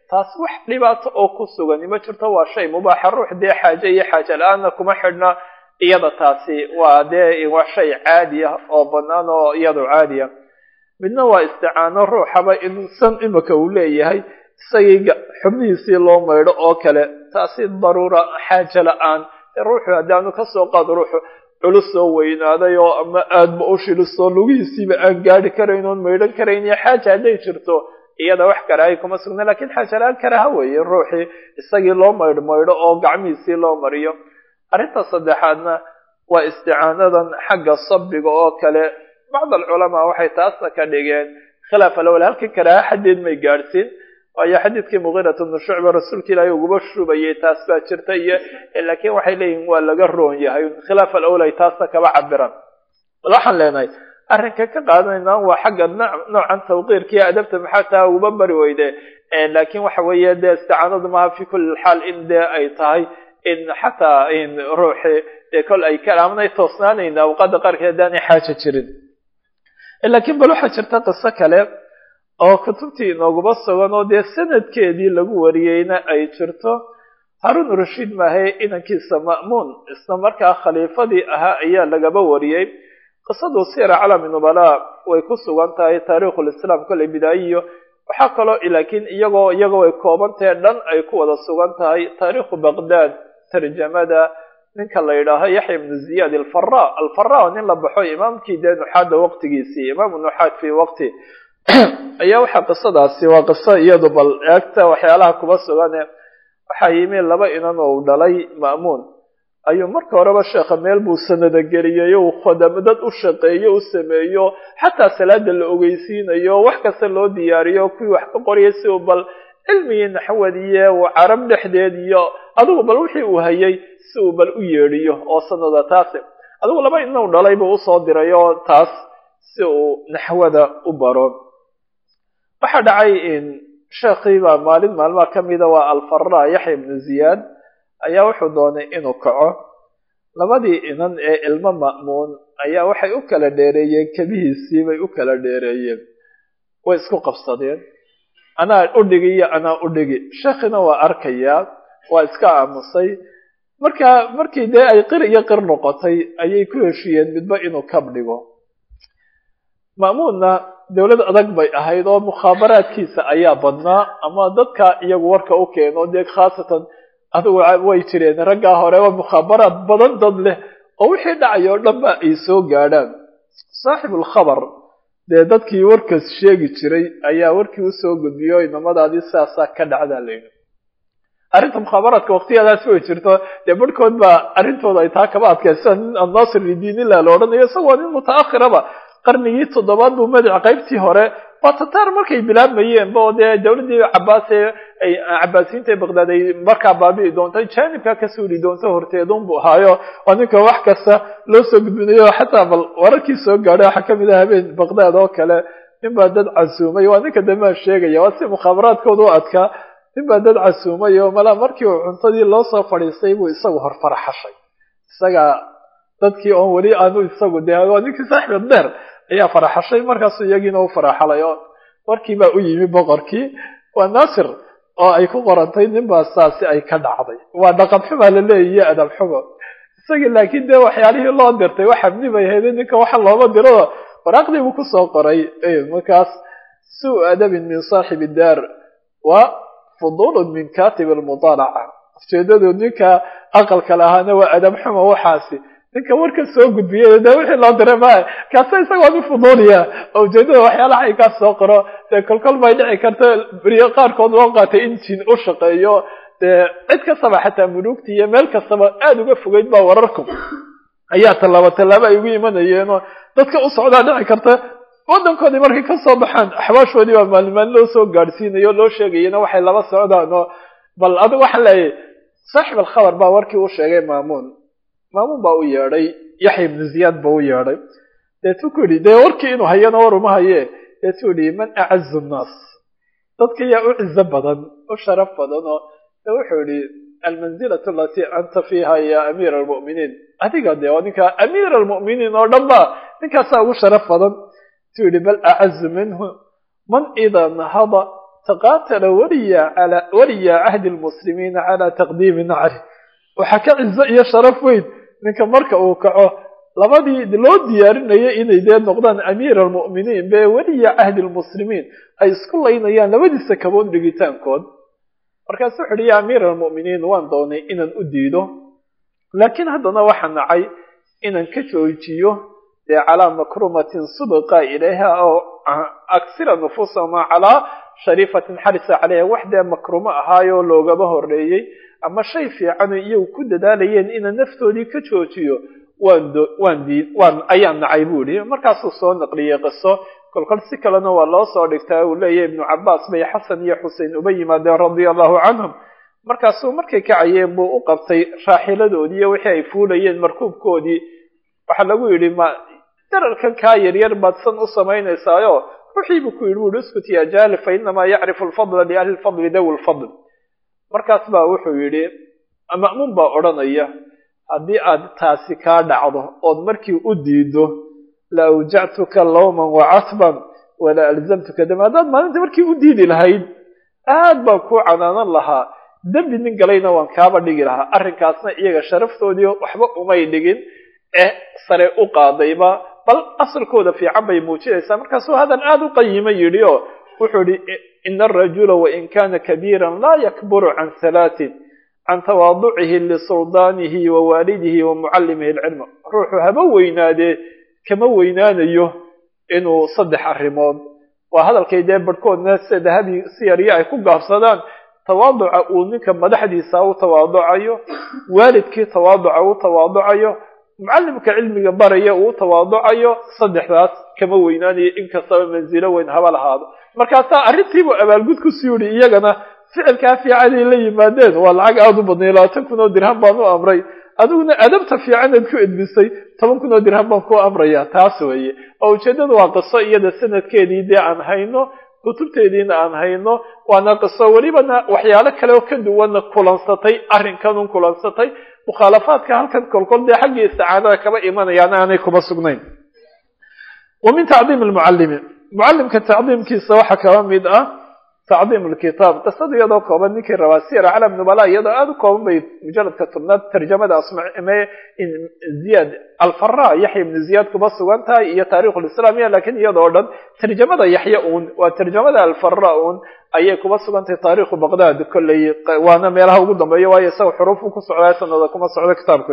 taas wax dhibaato oo ku sugani ma jirto waa shay mubaaxa ruux dee xaaje iyo xaaje la-aanna kuma xidhna iyada taasi waa dee waa shay caadi ah oo banaan oo iyadu caadi ah midna waa isticaano ruuxaba insan imika uu leeyahay isagii xubnihiisii loo maydho oo kale taasi daruura xaaje la-aan ruuxu haddaanu kasoo qaado ruuxu culus soo weynaaday oo ama aadba u shilisoo lugihiisiiba aan gaari karayn oon maydhan karayn iyo xaaja hadday jirto iyada wax karaahay kuma sugna lakin xaaja la-aan karaha weeye ruuxii isagii loo maydh maydho oo gacmihiisii loo mariyo arrinta saddexaadna waa isticaanadan xagga sabiga oo kale bacd alculamaa waxay taasna ka dhigeen khilaaf alawal halkan karaaha xaddeed may gaadhsiin waayo xadiidkii mugiirat bnu shucba rasuulka ilaahay uguba shubayay taas baa jirta iyo laakiin waxay leeyihin waa laga roon yahay khilaaf alawal ay taasna kaba cabiraan bal waxaan leenahay arrinka ka qaadanayna waa xagga noocan tawqiirkiiyo adabta maxaa taa uguba bari weyde laakiin waxa weeye dee isticaanadu maaha fi kulli xaal in dee ay tahay in xataa in ruuxi dee kol ay kalaamanay toosnaanayna awqaada qaarkeed haddaanay xaaja jirin laakiin bal waxaa jirta qiso kale oo kutubtii inooguba sugan oo dee sanadkeedii lagu wariyeyna ay jirto haruun rashiid maahe inankiisa ma'muun isla markaa khaliifadii ahaa ayaa lagaba wariyey qisadu sira calami nubalaa way ku sugan tahay taariikhulislaam kolley bidaayiyo waxaa kaloo laakiin iyagoo iyagoo ay koobantahe dhan ay ku wada sugan tahay taariikhu baqdaad tarjamada ninka la yidhaaho yaxya ibnu ziyaad alfara alfara nin la baxo imaamkii dee nuxaada waqtigiisii imaamu nuxaad fii waqti ayaa waxaa qisadaasi waa qiso iyadu bal eegta waxyaalaha kuba sugane waxaa yimi laba inan oo u dhalay ma'muun ayuu marka horeba sheekha meel buu sanada geliyayo uu khodamo dad u shaqeeyo u sameeyo xataa salaada la ogeysiinayo wax kasta loo diyaariyo kuwii wax ka qoriyay si uu bal cilmigii naxwadiye uu carab dhexdeed iyo adigu bal wixii uu hayay si uu bal u yeedhiyo oo sanada taasi adigu laba inan u dhalay buu usoo diray oo taas si uu naxwada u baro waxaa dhacay sheekhii baa maalin maalmaha ka mida waa alfara yaxya ibnu ziyaad ayaa wuxuu doonay inuu kaco labadii inan ee ilmo ma'muun ayaa waxay u kala dheereeyeen kebihiisii bay u kala dheereeyeen way isku qabsadeen anaa u dhigi iyo anaa u dhigi sheekhina waa arkayaa waa iska aamusay marka markii dee ay qir iyo qir noqotay ayay ku heshiiyeen midba inuu kab dhigo ma'muunna dowlad adag bay ahayd oo mukhaabaraadkiisa ayaa badnaa ama dadka iyagu warka u keeno dee khaasatan adigu way jireen raggaa hore waa mukhaabaraad badan dad leh oo wixii dhacay oo dhan ba ay soo gaadhaan saaxibulkhabar dee dadkii warkaas sheegi jiray ayaa warkii usoo gudbiyo inamadaadii sidaasaa ka dhacdaa layidhi arrinta mukhaabaraadka waqtiyadaasi way jirto dee barhkood baa arrintooda ay taa kaba adkay sida nin annaasir lidiinillah la odhanayo isagoo nin mutaakhiraba qarnigii toddobaad buu madac qaybtii hore waa tataar markay bilaabmayeenba oo dee dowladdii cabaase ay cabaasiyiinta baqdaad ay markaa baabi'i doonto jaanibka ka suuli doonto horteedun buu ahaayo oo ninka wax kasta loo soo gudbinayo xataa bal wararkii soo gaadhay waxaa kamid ah habeen baqdaad oo kale nin baa dad casuumay waa ninka dambea sheegaya waa si mukhaabaraadkooda u adkaa nin baa dad casuumay oo malaa markii uu cuntadii loo soo fadhiistay buu isagu hor faraxashay isaga dadkii oon weli aanu isagu dee waa ninkii saaxibad dheer ayaa faraxashay markaasuu iyagiina u faraxalay oo warkii baa u yimi boqorkii waa naasir oo ay ku qorantay ninbaa saasi ay ka dhacday waa dhaqan xumaa la leeya iyo adab xumo isagii laakiin dee waxyaalihii loo dirtay wax xabni bay hayday ninka waxa looma diro waraaqdii buu kusoo qoray markaas suu adabin min saaxibi daar wa fudulun min katib almudaalaca ujeedadu ninka aqalka lahaana waa adab xumo waxaasi ninka warka soo gudbiyay de wixii loo diray ma kaasa isagoo nin fuduuliya oo ujeedada waxyaalaha ay kaa soo qoro dee kolkol bay dhici karta beriyo qaarkood loo qaatay in jin u shaqeeyo dee cid kastaba xataa muluugta iyo meel kastaba aada uga fogeyd baa wararku ayaa tallaabo tallaabo ay ugu imanayeenoo dadka u socdaa dhici karta waddankoodii markay kasoo baxaan axwaashoodii baa maalin maalin loo soo gaadhsiinayo loo sheegayena waxay laba socdaan oo bal adigu waxaan leeyahay saaxib alkhabar baa warkii u sheegay maamuun maamuun baa u yeedhay yaxya ibnu ziyaad baa u yeedhay deetuu ku yidhi dee warkii inuu hayana war uma haye deetuu yidhi man acazu nnaas dadka yaa u cizo badan u sharaf badan oo de wuxuu yidhi almanzilatu alatii anta fiiha ya amiira almu'miniin adiga dee oo ninka amiira almu'miniin oo dhan ba ninkaasaa ugu sharaf badan tuu yidhi bal acazu minhu man idaa nahada taqaatala waliya ala waliya cahdi lmuslimiina calaa taqdiimi nacri waxaa ka cizo iyo sharaf weyn ninka marka uu kaco labadii loo diyaarinaya inay dee noqdaan amiir almu'miniin be weliya cahdi lmuslimiin ay isku laynayaan labadiisa kabood dhigitaankood markaasu wuxu uhi ya amiir almu'miniin waan doonay inaan u diido laakiin haddana waxaa nacay inaan ka joojiyo dee calaa makrumatin subqa ilayha oo aksira nufuusahuma calaa shariifatin xarisa caleyha wax dee makrumo ahaayoo loogaba horeeyey ama shay fiicano iyagu ku dadaalayeen inaan naftoodii ka joojiyo waan waan dii waan ayaan nacay buu yihi markaasuu soo naqliyey qiso kolkol si kalena waa loo soo dhigtaa uu leeyahy ibnu cabaas bay xasan iyo xusein uba yimaadeen radia allahu canhum markaasuu markay kacayeen buu u qabtay raaxiladoodii iyo wixii ay fuulayeen markuubkoodii waxaa lagu yidhi ma dararkan kaa yaryar baad san u samaynaysaayo ruuxiibuu ku yidhi wuhi iskut ya jaali fa inamaa yacrifu alfadla liahli lfadli dawi lfadl markaas baa wuxuu yidhi ma'muun baa odhanaya haddii aad taasi kaa dhacdo ood markii u diido la awjactuka lawman wacatban wala alzamtuka dam haddaad maalinta markii u diidi lahayd aad baan kuu canaanan lahaa dembi nin galayna waan kaaba dhigi lahaa arrinkaasna iyaga sharaftoodii waxba umay dhigin ee sare u qaadayba bal asalkooda fiican bay muujinaysaa markaasuu hadan aada u qayima yidhi oo wuxuu yihi ina arajula wain kana kabiiran laa yakburu can halaatin can tawaaducihi lisuldaanihi wa waalidihi wa mucallimihi alcilma ruuxu haba weynaadee kama weynaanayo inuu saddex arrimood waa hadalkay dee barhkoodna sida dahabi siyarya ay ku gaabsadaan tawaaduca uu ninka madaxdiisa u tawaaducayo waalidkii tawaaduca u tawaaducayo mucallimka cilmiga baraya uu tawaaducayo saddexdaas kama weynaanayo inkastaba mansilo weyn haba lahaado markaasaa arrintiibuu abaalgud ku sii yidhi iyagana ficilkaa fiicanay la yimaadeen waa lacag aada u badnay labaatan kun oo dirham baan u amray adiguna adabta fiicanaad ku edbisay toban kun oo dirham baan ku amraya taas weeye oo ujeeddadu waa qiso iyada sanadkeedii dee aan hayno kutubteediina aan hayno waana qiso welibana waxyaalo kale oo ka duwanna kulansatay arrinkanun kulansatay mukhaalafaadka halkan kolkol dee xaggii isticaanada kaba imanayaan aanay kuma sugnayn wa min tacdiim lmucallimi mucallimka tacdiimkiisa waxaa kaba mid ah tacdiim lkitaab qisada iyadoo kooban ninkii rabaa sir calam nubala iyadoo aada u kooban bay mujaladka tobnaad tarjamada asme ziyad alfara yaxya ibnu ziyaad kuma sugan tahay iyo taarikhu lislaamiya lakin iyadoo dhan tarjamada yaxya uun waa tarjamada alfara uun ayay kuma sugan tahay taarikhu baqdad kolley waana meelaha ugu dambeeya waayo isaga xuruufu ku socdaa sanada kuma socdo kitaabku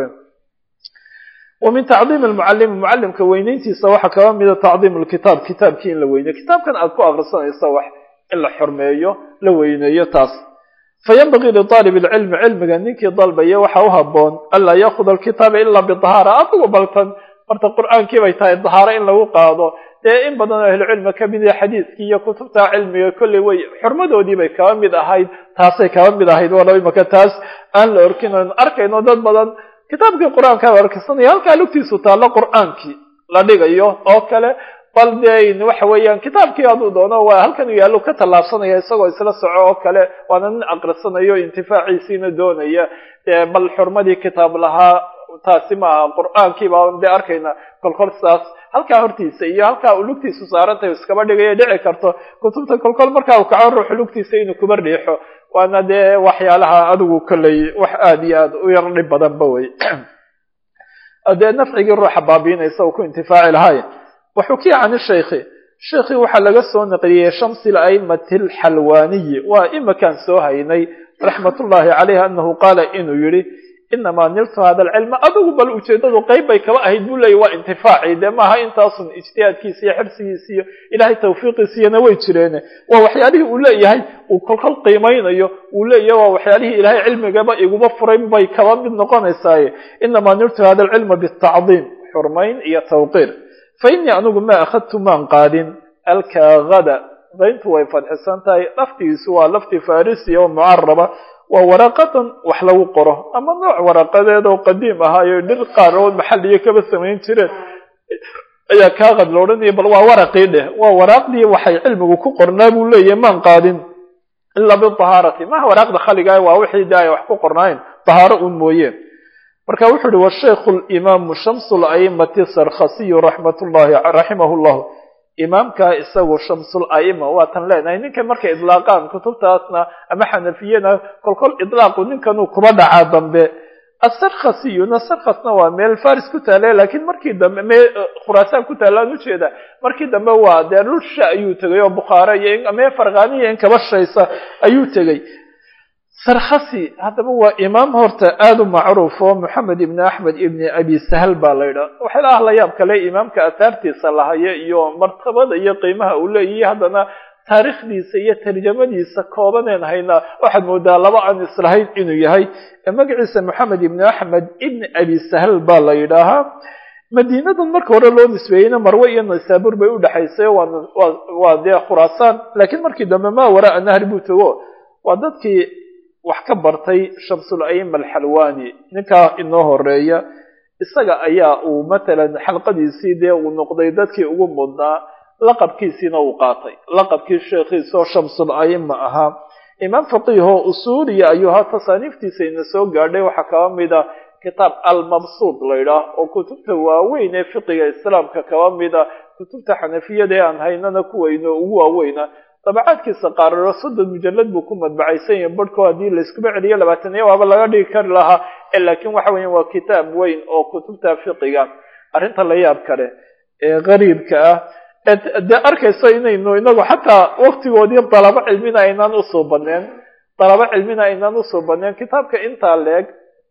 wa min tacdiim lmucalimi mucalimka weyneyntiisa waxaa kaba mida tacdiim lkitaab kitaabkii in la weyneyo kitaabkan aad ku akrisanaysa wax in la xurmeeyo la weyneeyo taas fayanbagii liaalib lcilmi cilmiga ninkii dalbaya waxa u haboon anlaa yaakuda alkitaaba ilaa bidahaara adigu baltan horta qur-aankii bay tahay dahaaro in lagu qaado dee in badan oo ahlucilmi ka mid yahay xadiiskii iyo kutubta cilmiga kolley way xurmadoodii bay kaba mid ahayd taasay kaba mid ahayd walow imaka taas aan la orkin oon arkayno dad badan kitaabkii qur-aanka la orkisanaya halkaa lugtiisu taallo qur-aankii la dhigayo oo kale bal dee waxa weeyaan kitaabkii hadduu doono waa halkan u yaallo ka tallaabsanaya isagoo isla soco oo kale waana nin aqrisanayo intifaaciisiina doonaya bal xurmadii kitaab lahaa taasi maaha qur-aankii baan dee arkayna kolkol saas halkaa hortiisa iyo halkaa uu lugtiisu saarantay iskaba dhigaya dhici karto kutubta kolkol markaa uu kaco ruuxu lugtiisa inuu kuba riixo waana dee waxyaalaha adigu kolley wax aada iyo aada u yar dhib badanba wey dee nafcigii ruuxa baabiinaysa uu ku intifaaci lahay waxukiya can shaykhi sheekhii waxaa laga soo naqliyey shamsi laimati alxalwaaniyi waa imakaan soo haynay raxmatullahi caleyh anahu qaala inuu yihi inamaa niltu hada alcilma adigu bal ujeedadu qeyb bay kaba ahayd buu leeyay waa intifaaci dee maaha intaasun ijtihaadkiisa iyo xirsigiisa iyo ilahay tawfiiqiisiyana way jireene waa waxyaalihii uu leeyahay uu kolkol qiimaynayo uu leeyahay waa waxyaalihii ilahay cilmigaba iguma furay bay kaba mid noqonaysaaye inamaa niltu hada alcilma bitacdiim xurmayn iyo tawqiir fa innii anigu ma akhadtu maan qaadin alkaagada dayntu way fadxisan tahay laftigiisu waa lafti farisiya oo mucaraba waa waraqadan wax lagu qoro ama nooc waraqadeed oo qadiim ahaayo dhir qaar oo maxaliyo kaba samayn jireen ayaa kaaqad la odhanaya bal waa waraqii dheh waa waraaqdii waxay cilmigu ku qornaa buu leeyahay maan qaadin ilaa bidahaarati maha waraaqda khaligaa waa wixii de ay wax ku qornaayen dahaaro un mooyeen marka wuxuu uhi washaykhu limaamu shamsu laimati sarkhasiyu raxmat llahi raximahu llahu imaamka isagu shamsul aima waa tan leenahay ninkan markay idlaaqaan kutubtaasna ama xanafiyana kolkol idlaaqu ninkanuu kuba dhacaa dambe asarkhasiyuna sarkhasna waa meel faris ku taale laakiin markii dambe me khuraasaan ku taalaan ujeeda markii dambe waa dee lusha ayuu tegay oo bukhaare iyo mee farqaaniya in kaba shaysa ayuu tegey sarkhasi haddaba waa imaam horta aada u macruuf oo moxamed ibni axmed ibni abi sahal baa la yidhaha waxyaalaha la yaab kale imaamka asaartiisa lahaya iyo martabada iyo qiimaha uu leeyahay haddana taariikhdiisa iyo tarjamadiisa koobaneen haynaa waxaad moodaa laba aan islahayn inuu yahay magaciisa moxamed ibni axmed ibni abi sahal baa la yidhaahaa madiinadan marka hore loo nisbeeyeyna marwe iyo naysaabuur bay udhexaysay waa dee khuraasaan laakiin markii dambe maa waraa nahri buu tago waa dadkii wax ka bartay shamsul aima alxalwani ninkaa inoo horeeya isaga ayaa uu matalan xalqadiisii dee uu noqday dadkii ugu mudnaa laqabkiisiina uu qaatay laqabkii sheekhiisa oo shamsul aima ahaa imaam faqiihoo usuuliya ayuu ahaa tasaaniiftiisa ina soo gaadhay waxaa kaba mida kitaab almabsuud la ydhaah oo kutubta waaweyn ee fiqiga islaamka kaba mida kutubta xanafiyada ee aan haynana kuwayno ugu waaweyna dabacaadkiisa qaararo soddon mujalad buu ku madbacaysan yahay barhko haddii layskuba celiyo labaataniya waaba laga dhigi kari lahaa laakiin waxa weya waa kitaab weyn oo kutubta fiqiga arrinta la yaab kale ee qariibka ah dee arkayso inaynu inagu xataa waktigoodii dalabo cilmina aynaan usoo baneen dalabo cilmina aynaan usoo baneen kitaabka intaa leeg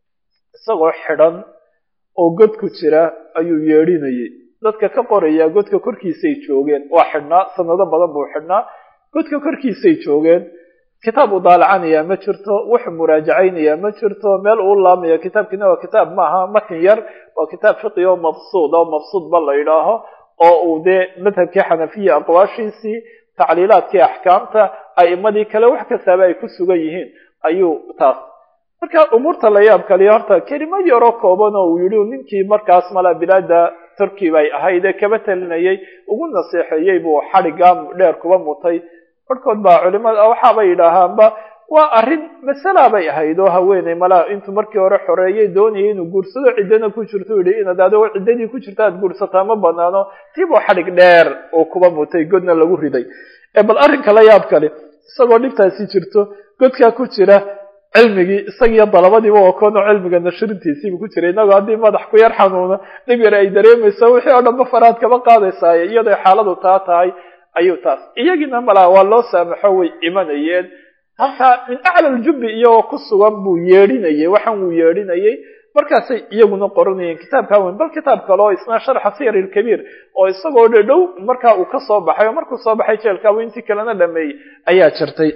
isagoo xidhan oo god ku jira ayuu yeedhinayay dadka ka qoraya godka korkiisay joogeen waa xidhnaa sanado badan buu xidhnaa godka korkiisay joogeen kitaab uu daalacanaya ma jirto wuxuu muraajacaynaya ma jirto meel uu laamaya kitaabkiina waa kitaab maaha matin yar waa kitaab fiqi oo mabsuud oo mabsuud ba la yidhaaho oo uu dee madhabkii xanafiya aqwaashiisii tacliilaadkii axkaamta a'imadii kale wax kastaaba ay ku sugan yihiin ayuu taas marka umuurta la yaab kaliya horta kelimo yaroo kooban oo uu yidhi ninkii markaas mala bilaada turki bay ahayd ee kaba talinayay ugu naseexeeyey buu xadhigaa dheer kuba mutay barhkood baa culimada waxaabay yidhaahaanba waa arrin masala bay ahayd oo haweeney malaa intuu markii hore xoreeyay doonayay inuu guursado ciddana ku jirto u yihi inaad adigoo ciddadii ku jirta aad guursataa ma banaano tiibuu xadhig dheer oo kuba mutay godna lagu riday bal arrinka la yaab kale isagoo dhibtaasi jirto godkaa ku jira cilmigii isagiiyo dalabadiiba waa koonoo cilmiga nashrintiisiiba ku jiray inagoo haddii madax ku yar xanuuno dhib yar ay dareemayso wixii oo dhanba faraad kaba qaadaysaaye iyadoo xaaladu taa tahay ayuu taas iyagiina malaa waa loo saamaxo way imanayeen halkaa min acla aljubbi iyagoo ku sugan buu yeedhinayay waxaan wuu yeedhinayay markaasay iyaguna qoranayeen kitaabkaa weyn bal kitaab kale oo isna sharxa siyar ilkabiir oo isagoo dhadhow markaa uu ka soo baxay oo markuu soo baxay jeelkaaba intii kalena dhameeyey ayaa jirtay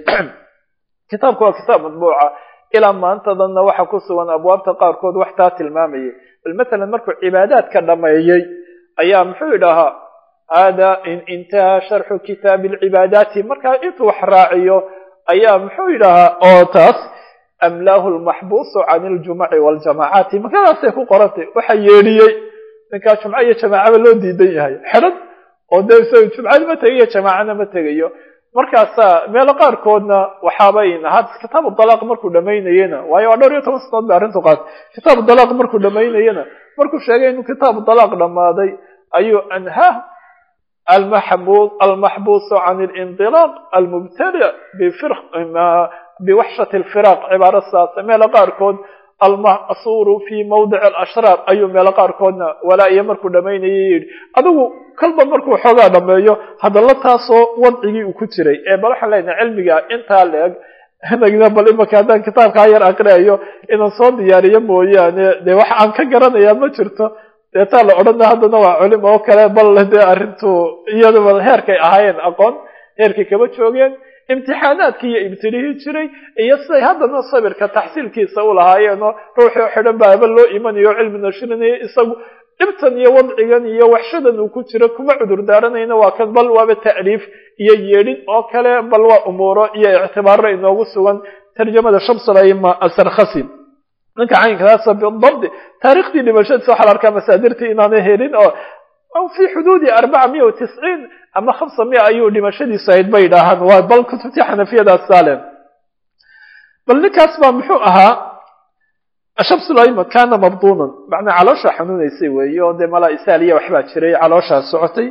kitaabku waa kitaab madbuuca ilaa maantadanna waxa ku sugan abwaabta qaarkood wax taa tilmaamayay bal matalan markuu cibaadaadka dhameeyey ayaa muxuu idhahaa hada in intaha sharxu kitaabi alcibaadaati markaa intuu wax raaciyo ayaa muxuu yidhahaa oo taas amlaahu lmaxbuusu can iljumuci waljamacaati makadaasay ku qorantay waxa yeedhiyey ninkaa jumco iyo jamaacaba loo diidan yahay xidhan oo dee isaga jumcada ma tegayo jamaacana ma tegayo markaasaa meelo qaarkoodna waxaabay had kitaabu dalaaq markuu dhamaynayena waayo waa dhowr iyo toban sanadood ba arrintu qaatay kitaabu dalaaq markuu dhamaynayena markuu sheegay inuu kitaabu dalaaq dhammaaday ayuu anhaa almaxbuus almaxbuusu can alindilaaq almubtali biwaxshati alfiraaq cibaaro saasa meelo qaarkood almasuuru fi mawdic alashraar ayuu meelo qaarkoodna walaa iyo markuu dhamaynayay yidhi adigu kolba markuu xoogaa dhameeyo hadalla taasoo wadcigii uu ku jiray ee bal waxaan leenahay cilmiga intaa leeg nagna bal imaka haddaan kitaabkaa yar aqriayo inaan soo diyaariyo mooyaane dee wax aan ka garanayaa ma jirto deetaa la odhana haddana waa culim oo kale bal dee arrintu iyadaba heerkay ahaayeen aqoon heerkay kaba joogeen imtixaanaadkii iyo ibtilihii jiray iyo siday haddana sabirka taxsiilkiisa u lahaayeenoo ruuxii xidhan baaba loo imanayo cilmi nashrinayo isagu dhibtan iyo wadcigan iyo waxshadan uu ku jiro kuma cudur daaranayna waa kan bal waaba ta'liif iyo yeedhin oo kale bal waa umuuro iyo ictibaaro inoogu sugan tarjamada shamsulaima asarkhasi ninka caynkaasa bidabdi taariikhdii dhimashadiisa waxaa la arkaa masaadirtii inaanay helin oo fi xuduudi arbaca miya wa tisciin ama hamsa miya ayuu dhimashadiisu ahayd bay idhaahaan waa bal kutubtii xanafiyadaas saalen bal ninkaas baa muxuu ahaa shamsulaima kana mabduunan macnaa caloosha xanuunaysay weeye oo dee malaa isaaliya waxbaa jiray calooshaa socotay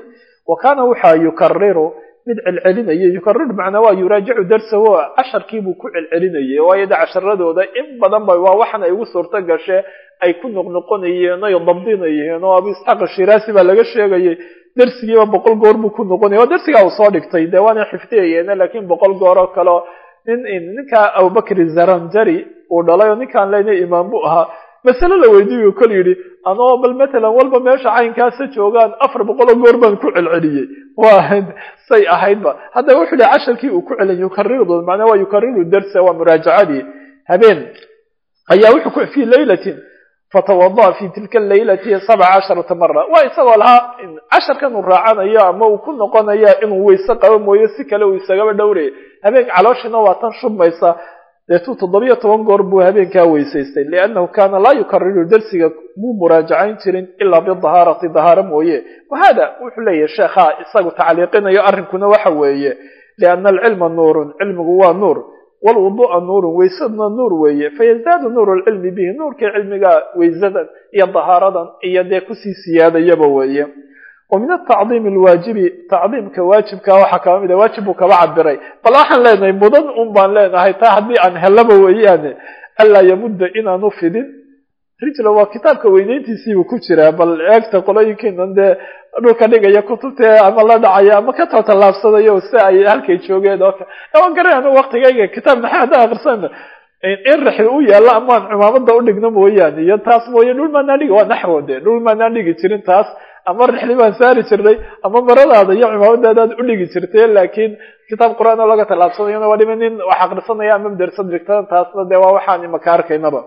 wa kaana waxaa yukariru mid celcelinaya yukariru macnaa waa yuraajicu darsahu casharkiibuu ku celcelinayay waayo de casharadooda in badan ba waa waxan ay ugu suurto gashe ay ku noqnoqonayeen ay dabdinayeen oo abu isxaaq ashiraasi baa laga sheegayay darsigiiba boqol goor buu ku noqonaya waa darsigaa uu soo dhigtay dee waana xifdiyayeena laakiin boqol goor oo kaleo nin ninkaa abubakri zaranjari uu dhalay oo ninkaan leyna imaam buu ahaa masale la weydiiyu kol yidhi anoo bal matalan walba meesha caynkaasa joogaan afar boqoloo goor baan ku celceliyey waa say ahaydba haddaba wuxuu yihi casharkii uu ku celin yukariru macnaa waa yukariru darsa waa muraajacadii habeen ayaa wuxuu ku fi laylatin fatawada'a fi tilka laylati sabca casharata mara waa isagoo lahaa casharkan uu raacanayo ama uu ku noqonayo inuu weyse qabo mooye si kale uu isagaba dhowraya habeenka calooshina waa tan shubmaysa deetuu toddobiyo toban goor buu habeenkaa weysaystay liannahu kaana laa yukariru darsiga muu muraajacayn jirin ilaa bidahaarati dahaaro mooye wahada wuxuu leeyahay sheekha isagu tacliiqinayo arrinkuna waxa weeye lianna alcilma nuurun cilmigu waa nuur walwudu'a nuurun weysadna nuur weeye fayazaadu nuuru lcilmi bihi nuurka cilmiga weysadan iyo dahaaradan iyo dee kusii siyaadayaba weeye wa min atacdiim alwaajibi tacdiimka waajibka waxaa kaba mid a waajib buu kaba cabiray bal waxaan leenahay mudan un baan leenahay taa haddii aan helaba weeyaane anlaa yamudda inaanu fidin rijla waa kitaabka weyneyntiisiibuu ku jiraa bal eegta qolooyinkiinan dee dhulka dhigaya kutubta ama la dhacaya ama ka taatallaabsadayo si ay halkay joogeen oo kale waan garanayna waktigayga kitaab maxay haddaan akrisana in raxi u yaalla amaan cumaamada udhigno mooyaane iyo taas mooye dhul maanaan dhigi waa naxwo de dhul maanaan dhigi jirin taas ama rixli baan saari jirnay ama maradaada iyo cumaamadaadaad udhigi jirtay laakiin kitaab qur-aan oo laga tallaabsanayona waa dhima nin wax akrisanaya ama madarsa dhigtan taasna dee waa waxaan imaka arkaynaba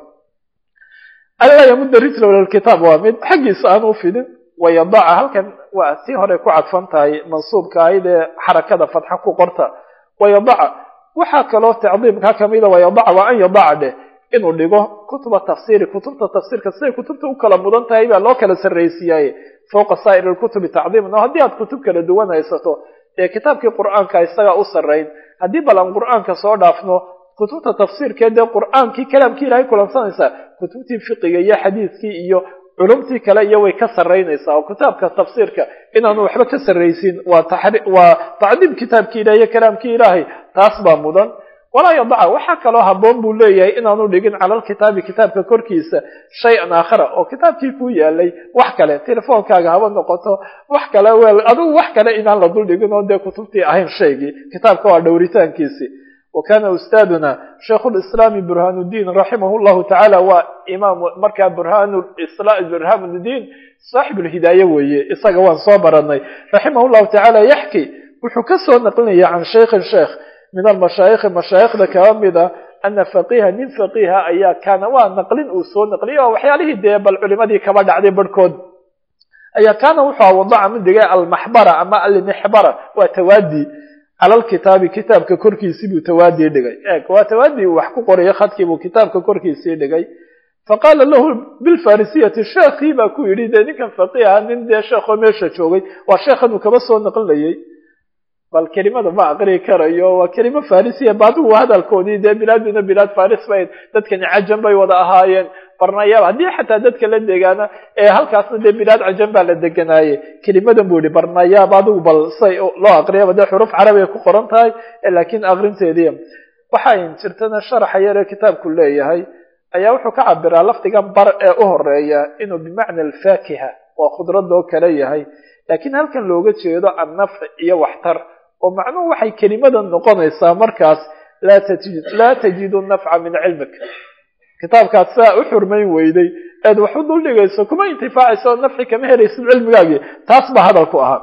anlaa yamudda rijla ila lkitaab waa mid xaggiisa aan u fidin wayadaca halkan waa tii hore ku cadfan tahay mansuubka ahayd ee xarakada fatxa ku qorta wayadaca waxaa kaloo tacdiimka kamida wayadaca waa an yadaca dheh inuu dhigo kutuba tafsiiri kutubta tafsiirka siday kutubta u kala mudan tahay baa loo kala sarraysiiyaaye fowqa saa'ir lkutubi tacdiiman oo haddii aad kutub kala duwan haysato dee kitaabkii qur'aanka isagaa u sarrayn haddii bal aan qur'aanka soo dhaafno kutubta tafsiirkee dee qur'aankii kalaamkii ilahay kulansanaysaa kutubtii fiqiga iyo xadiiskii iyo culumtii kale iyo way ka sarraynaysaa oo kitaabka tafsiirka inaanu waxba ka sarraysin waa waa tacdiim kitaabkii ilahay iyo kalaamkii ilaahay taas baa mudan walaa yadaca waxaa kaloo haboon buu leeyahay inaanu dhigin cala lkitaabi kitaabka korkiisa shay-an aakhara oo kitaabkii ku yaalay wax kale telefoonkaaga haba noqoto wax kale wel adigu wax kale inaan la dul dhigin oo dee kutubtii ahayn shaygii kitaabka waa dhowritaankiisi wa kana ustaaduna shaykhu lislaami burhaanuddiin raximah llahu tacaala waa imaam markaa burhaanuddiin saaxib lhidaaye weeye isaga waan soo baranay raximah llahu tacaala yaxki wuxuu ka soo naqlinaya can shaykhin sheekh min almashaayikhi mashaayikhda kaba mida ana faqiiha nin faqiiha ayaa kaana waa naqlin uu soo naqliyay oo waxyaalihii dee bal culimadii kaba dhacday barhkood ayaa kaana wuxuu wadaca mid dhigay almaxbara ama almixbara waa tawaadi cala lkitaabi kitaabka korkiisii buu tawaadii dhigay eeg waa tawaadii uu wax ku qorayo khadkii buu kitaabka korkiisii dhigay faqaala lahu bilfarisiyati sheekhii baa ku yidhi dee ninkan faqiiha nin dee sheekoo meesha joogay waa sheekhan uu kaba soo naqlinayay bal kelimada ma aqri karayo waa kelimo farisiya baadigu hadalkoodii dee bilaaduna bilaad faris bay dadkani cajam bay wada ahaayeen barnayaab haddii xataa dadka la degaana ee halkaasna dee bilaad cajam baa la deganaaye kelimadan buu yihi barnayaab adigu bal say loo aqriyaba dee xuruf carabiga ku qoran tahay laakiin aqrinteedii waxay jirtana sharaxa yaree kitaabku leeyahay ayaa wuxuu ka cabiraa lafdigan bar ee u horeeya inuu bimacna alfaakiha waa khudradoo kale yahay laakiin halkan looga jeedo annafc iyo waxtar oo macnuhu waxay kelimadan noqonaysaa markaas laa tajidu nafca min cilmik kitaabkaad sidaa u xurmayn weyday eed wax u duldhigayso kuma intifaacayso oo nafci kama helaysid cilmigaagii taas baa hadalku ahaa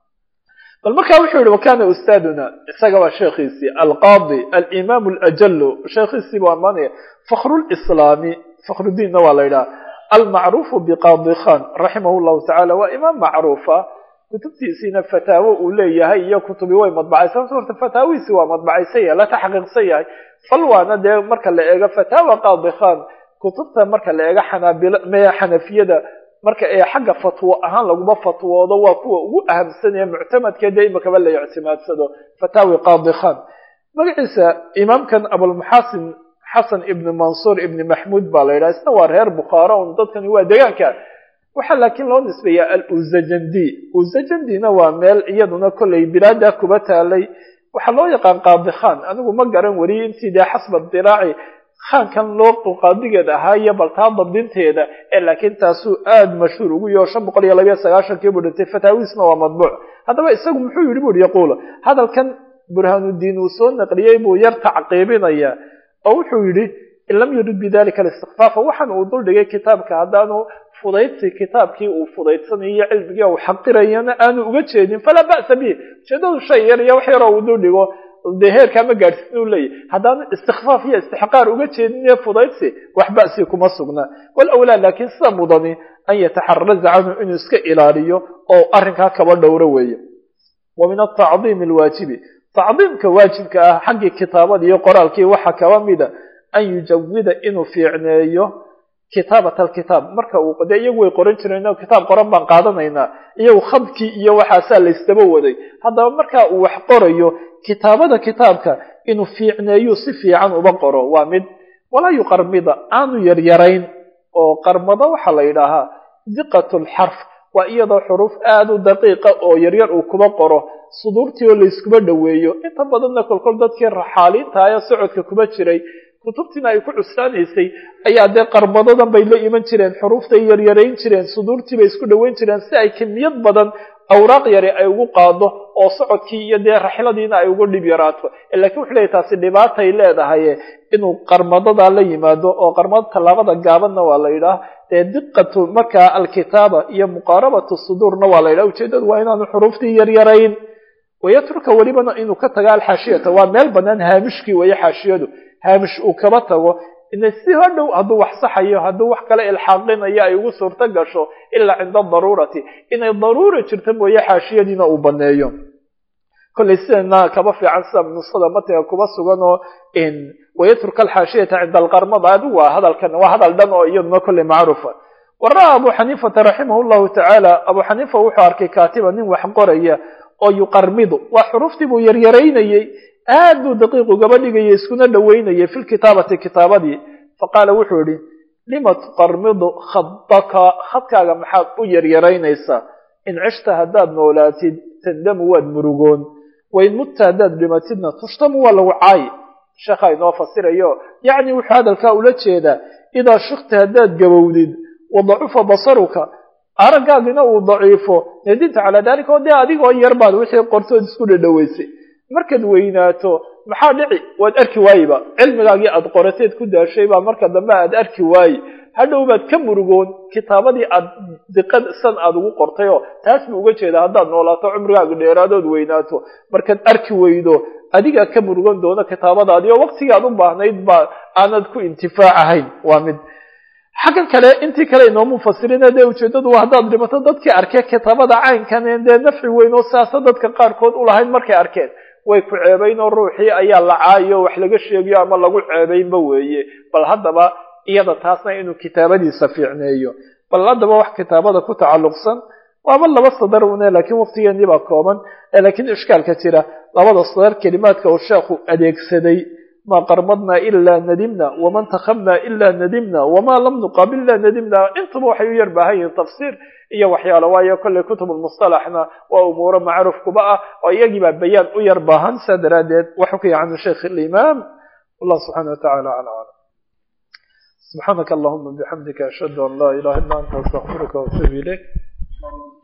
bal markaa wuxuu yihi wakana ustaaduna isaga waa sheekhiisii alqaadi alimaam alajalu sheekhiisii buu ammaanaya fakhrulislaami fakhrudiinna waa la yidhaha almacruufu biqaadi khan raximah llahu tacala waa imaam macruufa kutubtiisiina fataawo uu leeyahay iyo kutubi way madbacaysan horta fataawihiisi waa madbacaysan yahay la taxqiiqsan yahay bal waana dee marka la eego fataawa qaadi khan kutubta marka la eego xanaabil maya xanafiyada marka ee xagga fatwo ahaan laguma fatwoodo waa kuwa ugu ahamsanaya muctamadkee dee imakaba la ictimaadsado fataawi qaadi khan magaciisa imaamkan abulmuxasin xasan ibni mansuur ibni maxmuud baa la yidhaha isna waa reer bukhaara un dadkani waa degaanka waxaa laakiin loo nisbeeyaa aluzajandi uzajandina waa meel iyaduna kollay bilaada kuba taalay waxaa loo yaqaan qaadi khan anigu ma garan weli intii dee xasba diraaci khaankan loo qaadigeed ahaa iyo baltaa dabdinteeda ee laakiin taasuu aada mashhuur ugu yaho shan boqol iyo labayo sagaashankii buu dhintay fataawiisna waa madbuuc haddaba isagu muxuu yidhi buri yaquul hadalkan burhaanuddiin uu soo naqliyey buu yar tacqiibinaya oo wuxuu yidhi in lam yurid bidalika alistikfaafa waxaan uu duldhigay kitaabka haddaanu fudaydsi kitaabkii uu fudaydsanayo cilmigii uu xaqirayana aanu uga jeedin falaa ba'sa bih ujeedadu shay yar iyo wax yaroo uu duldhigo dee heerkaa ma gaadhsin u leeyahy haddaanu istikfaaf iyo istixqaar uga jeedin ee fudaydsi wax ba'si kuma sugna walawlaa laakiin sida mudani an yataxaraza canhu inuu iska ilaaliyo oo arrinkaa kaba dhowro weeye wa min atacdiimi alwaajibi tacdiimka waajibka ah xaggii kitaabada iyo qoraalkii waxaa kaba mida an yujawida inuu fiicneeyo kitaabat alkitaab marka uu dee iyagu way qoran jireen kitaab qoran baan qaadanaynaa iyagu khadkii iyo waxaasaa laysdaba waday haddaba marka uu wax qorayo kitaabada kitaabka inuu fiicneeyo si fiican uba qoro waa mid walaa yuqarmida aanu yaryarayn oo qarmado waxaa la yidhaahaa diqat lxarf waa iyadoo xuruuf aada u daqiiqa oo yaryar uu kuba qoro suduurtii oo layskuba dhoweeyo inta badanna kolkol dadkii raxaaliinta ee socodka kuba jiray kutubtiina ay ku cuslaanaysay ayaa dee qarmadadan bay la iman jireen xuruuftay yaryarayn jireen suduurtii bay isku dhoweyn jireen si ay kimiyad badan awraaq yari ay ugu qaado oo socodkii iyo dee raxladiina ay ugu dhib yaraato lakiin wuxuu leeyahy taasi dhibaatay leedahay inuu qarmadadaa la yimaado oo qarmada tallaabada gaabanna waa la yidhaah dee diqatu markaa alkitaaba iyo muqaarabatu suduurna waa la yidhaha ujeedadu waa inaanu xuruuftii yaryarayn wayatruka welibana inuu ka taga alxaashiyata waa meel banaan haamishkii weeye xaashiyadu haamish uu kaba tago ina si hodhow hadduu wax saxayo hadduu wax kale ilxaaqinayo ay ugu suurto gasho ilaa cinda daruurati inay daruura jirta mooye xaashiyadiina uu baneeyo kollay sidana kaba fiican sida nusada matiga kuba sugan oo wayatruka alxaashiyata cinda alqarmada adigu waa hadalkan waa hadal dhan oo iyaduna kollay macruufa wara abu xaniifata raximah llahu tacaala abu xaniifa wuxuu arkay kaatiba nin wax qoraya oo yuqarmidu waa xuruuftii buu yaryaraynayey aad buu daqiiq ugaba dhigayay iskuna dhoweynayay fi lkitaabati kitaabadii faqaala wuxuu yihi lima tuqarmidu khadaka khadkaaga maxaad u yaryaraynaysaa in cishta haddaad noolaatid tandamu waad murugoon wain mutta haddaad dhimatidna tushtamu waa lagu caayi sheekhaa inoo fasirayo yacni wuxuu hadalkaa ula jeedaa idaa shikta haddaad gabowdid wadacufa basaruka araggaagina uu daciifo nadinta calaa dalika oo dee adigoo yar baad wixii qortood isku dhadhoweysay markaad weynaato maxaa dhici waad arki waayiba cilmigaagii aad qorateed ku daashay baa marka dambe aad arki waayi hadhow baad ka murugoon kitaabadii aad diqad san aad ugu qortay oo taas buu uga jeedaa haddaad noolaato cumrigaaga dheeraadood weynaato markaad arki weydo adigaa ka murugan doona kitaabadaadii oo waqtigii aad u baahnayd baa aanad ku intifaacahayn waa mid xaggan kale intii kale inoomu fasirina dee ujeedadu waa haddaad dhimato dadkii arkee kitaabada caynkan dee nafci weyn oo siaasa dadka qaarkood ulahayn markay arkeen way ku ceebayn oo ruuxii ayaa la caayo wax laga sheegayo ama lagu ceebaynba weeye bal haddaba iyada taasna inuu kitaabadiisa fiicneeyo bal haddaba wax kitaabada ku tacalluqsan waaba laba sadar une laakiin waqtigeenii baa kooban laakiin ishkaalka jira labada sadar kelimaadka uu sheekhu adeegsaday ma qarmadna ilaa nadimna waman takhamna ilaa nadimna wama lam nuqaabil ila nadimna intuba waxay u yar baahan yihiin tafsiir iyo waxyaalo waayo kolley kutubulmustalaxna waa umuuro macruuf kuba ah oo iyagii baa bayaan u yar baahan saa daraaddeed waxu ka yacan sheikh alimaam wallah subxana wa tacala ala aclam subxaanaka allahuma bixamdika ashhadu an laa ilaha illa anta astaqfiruka waatubu ilayk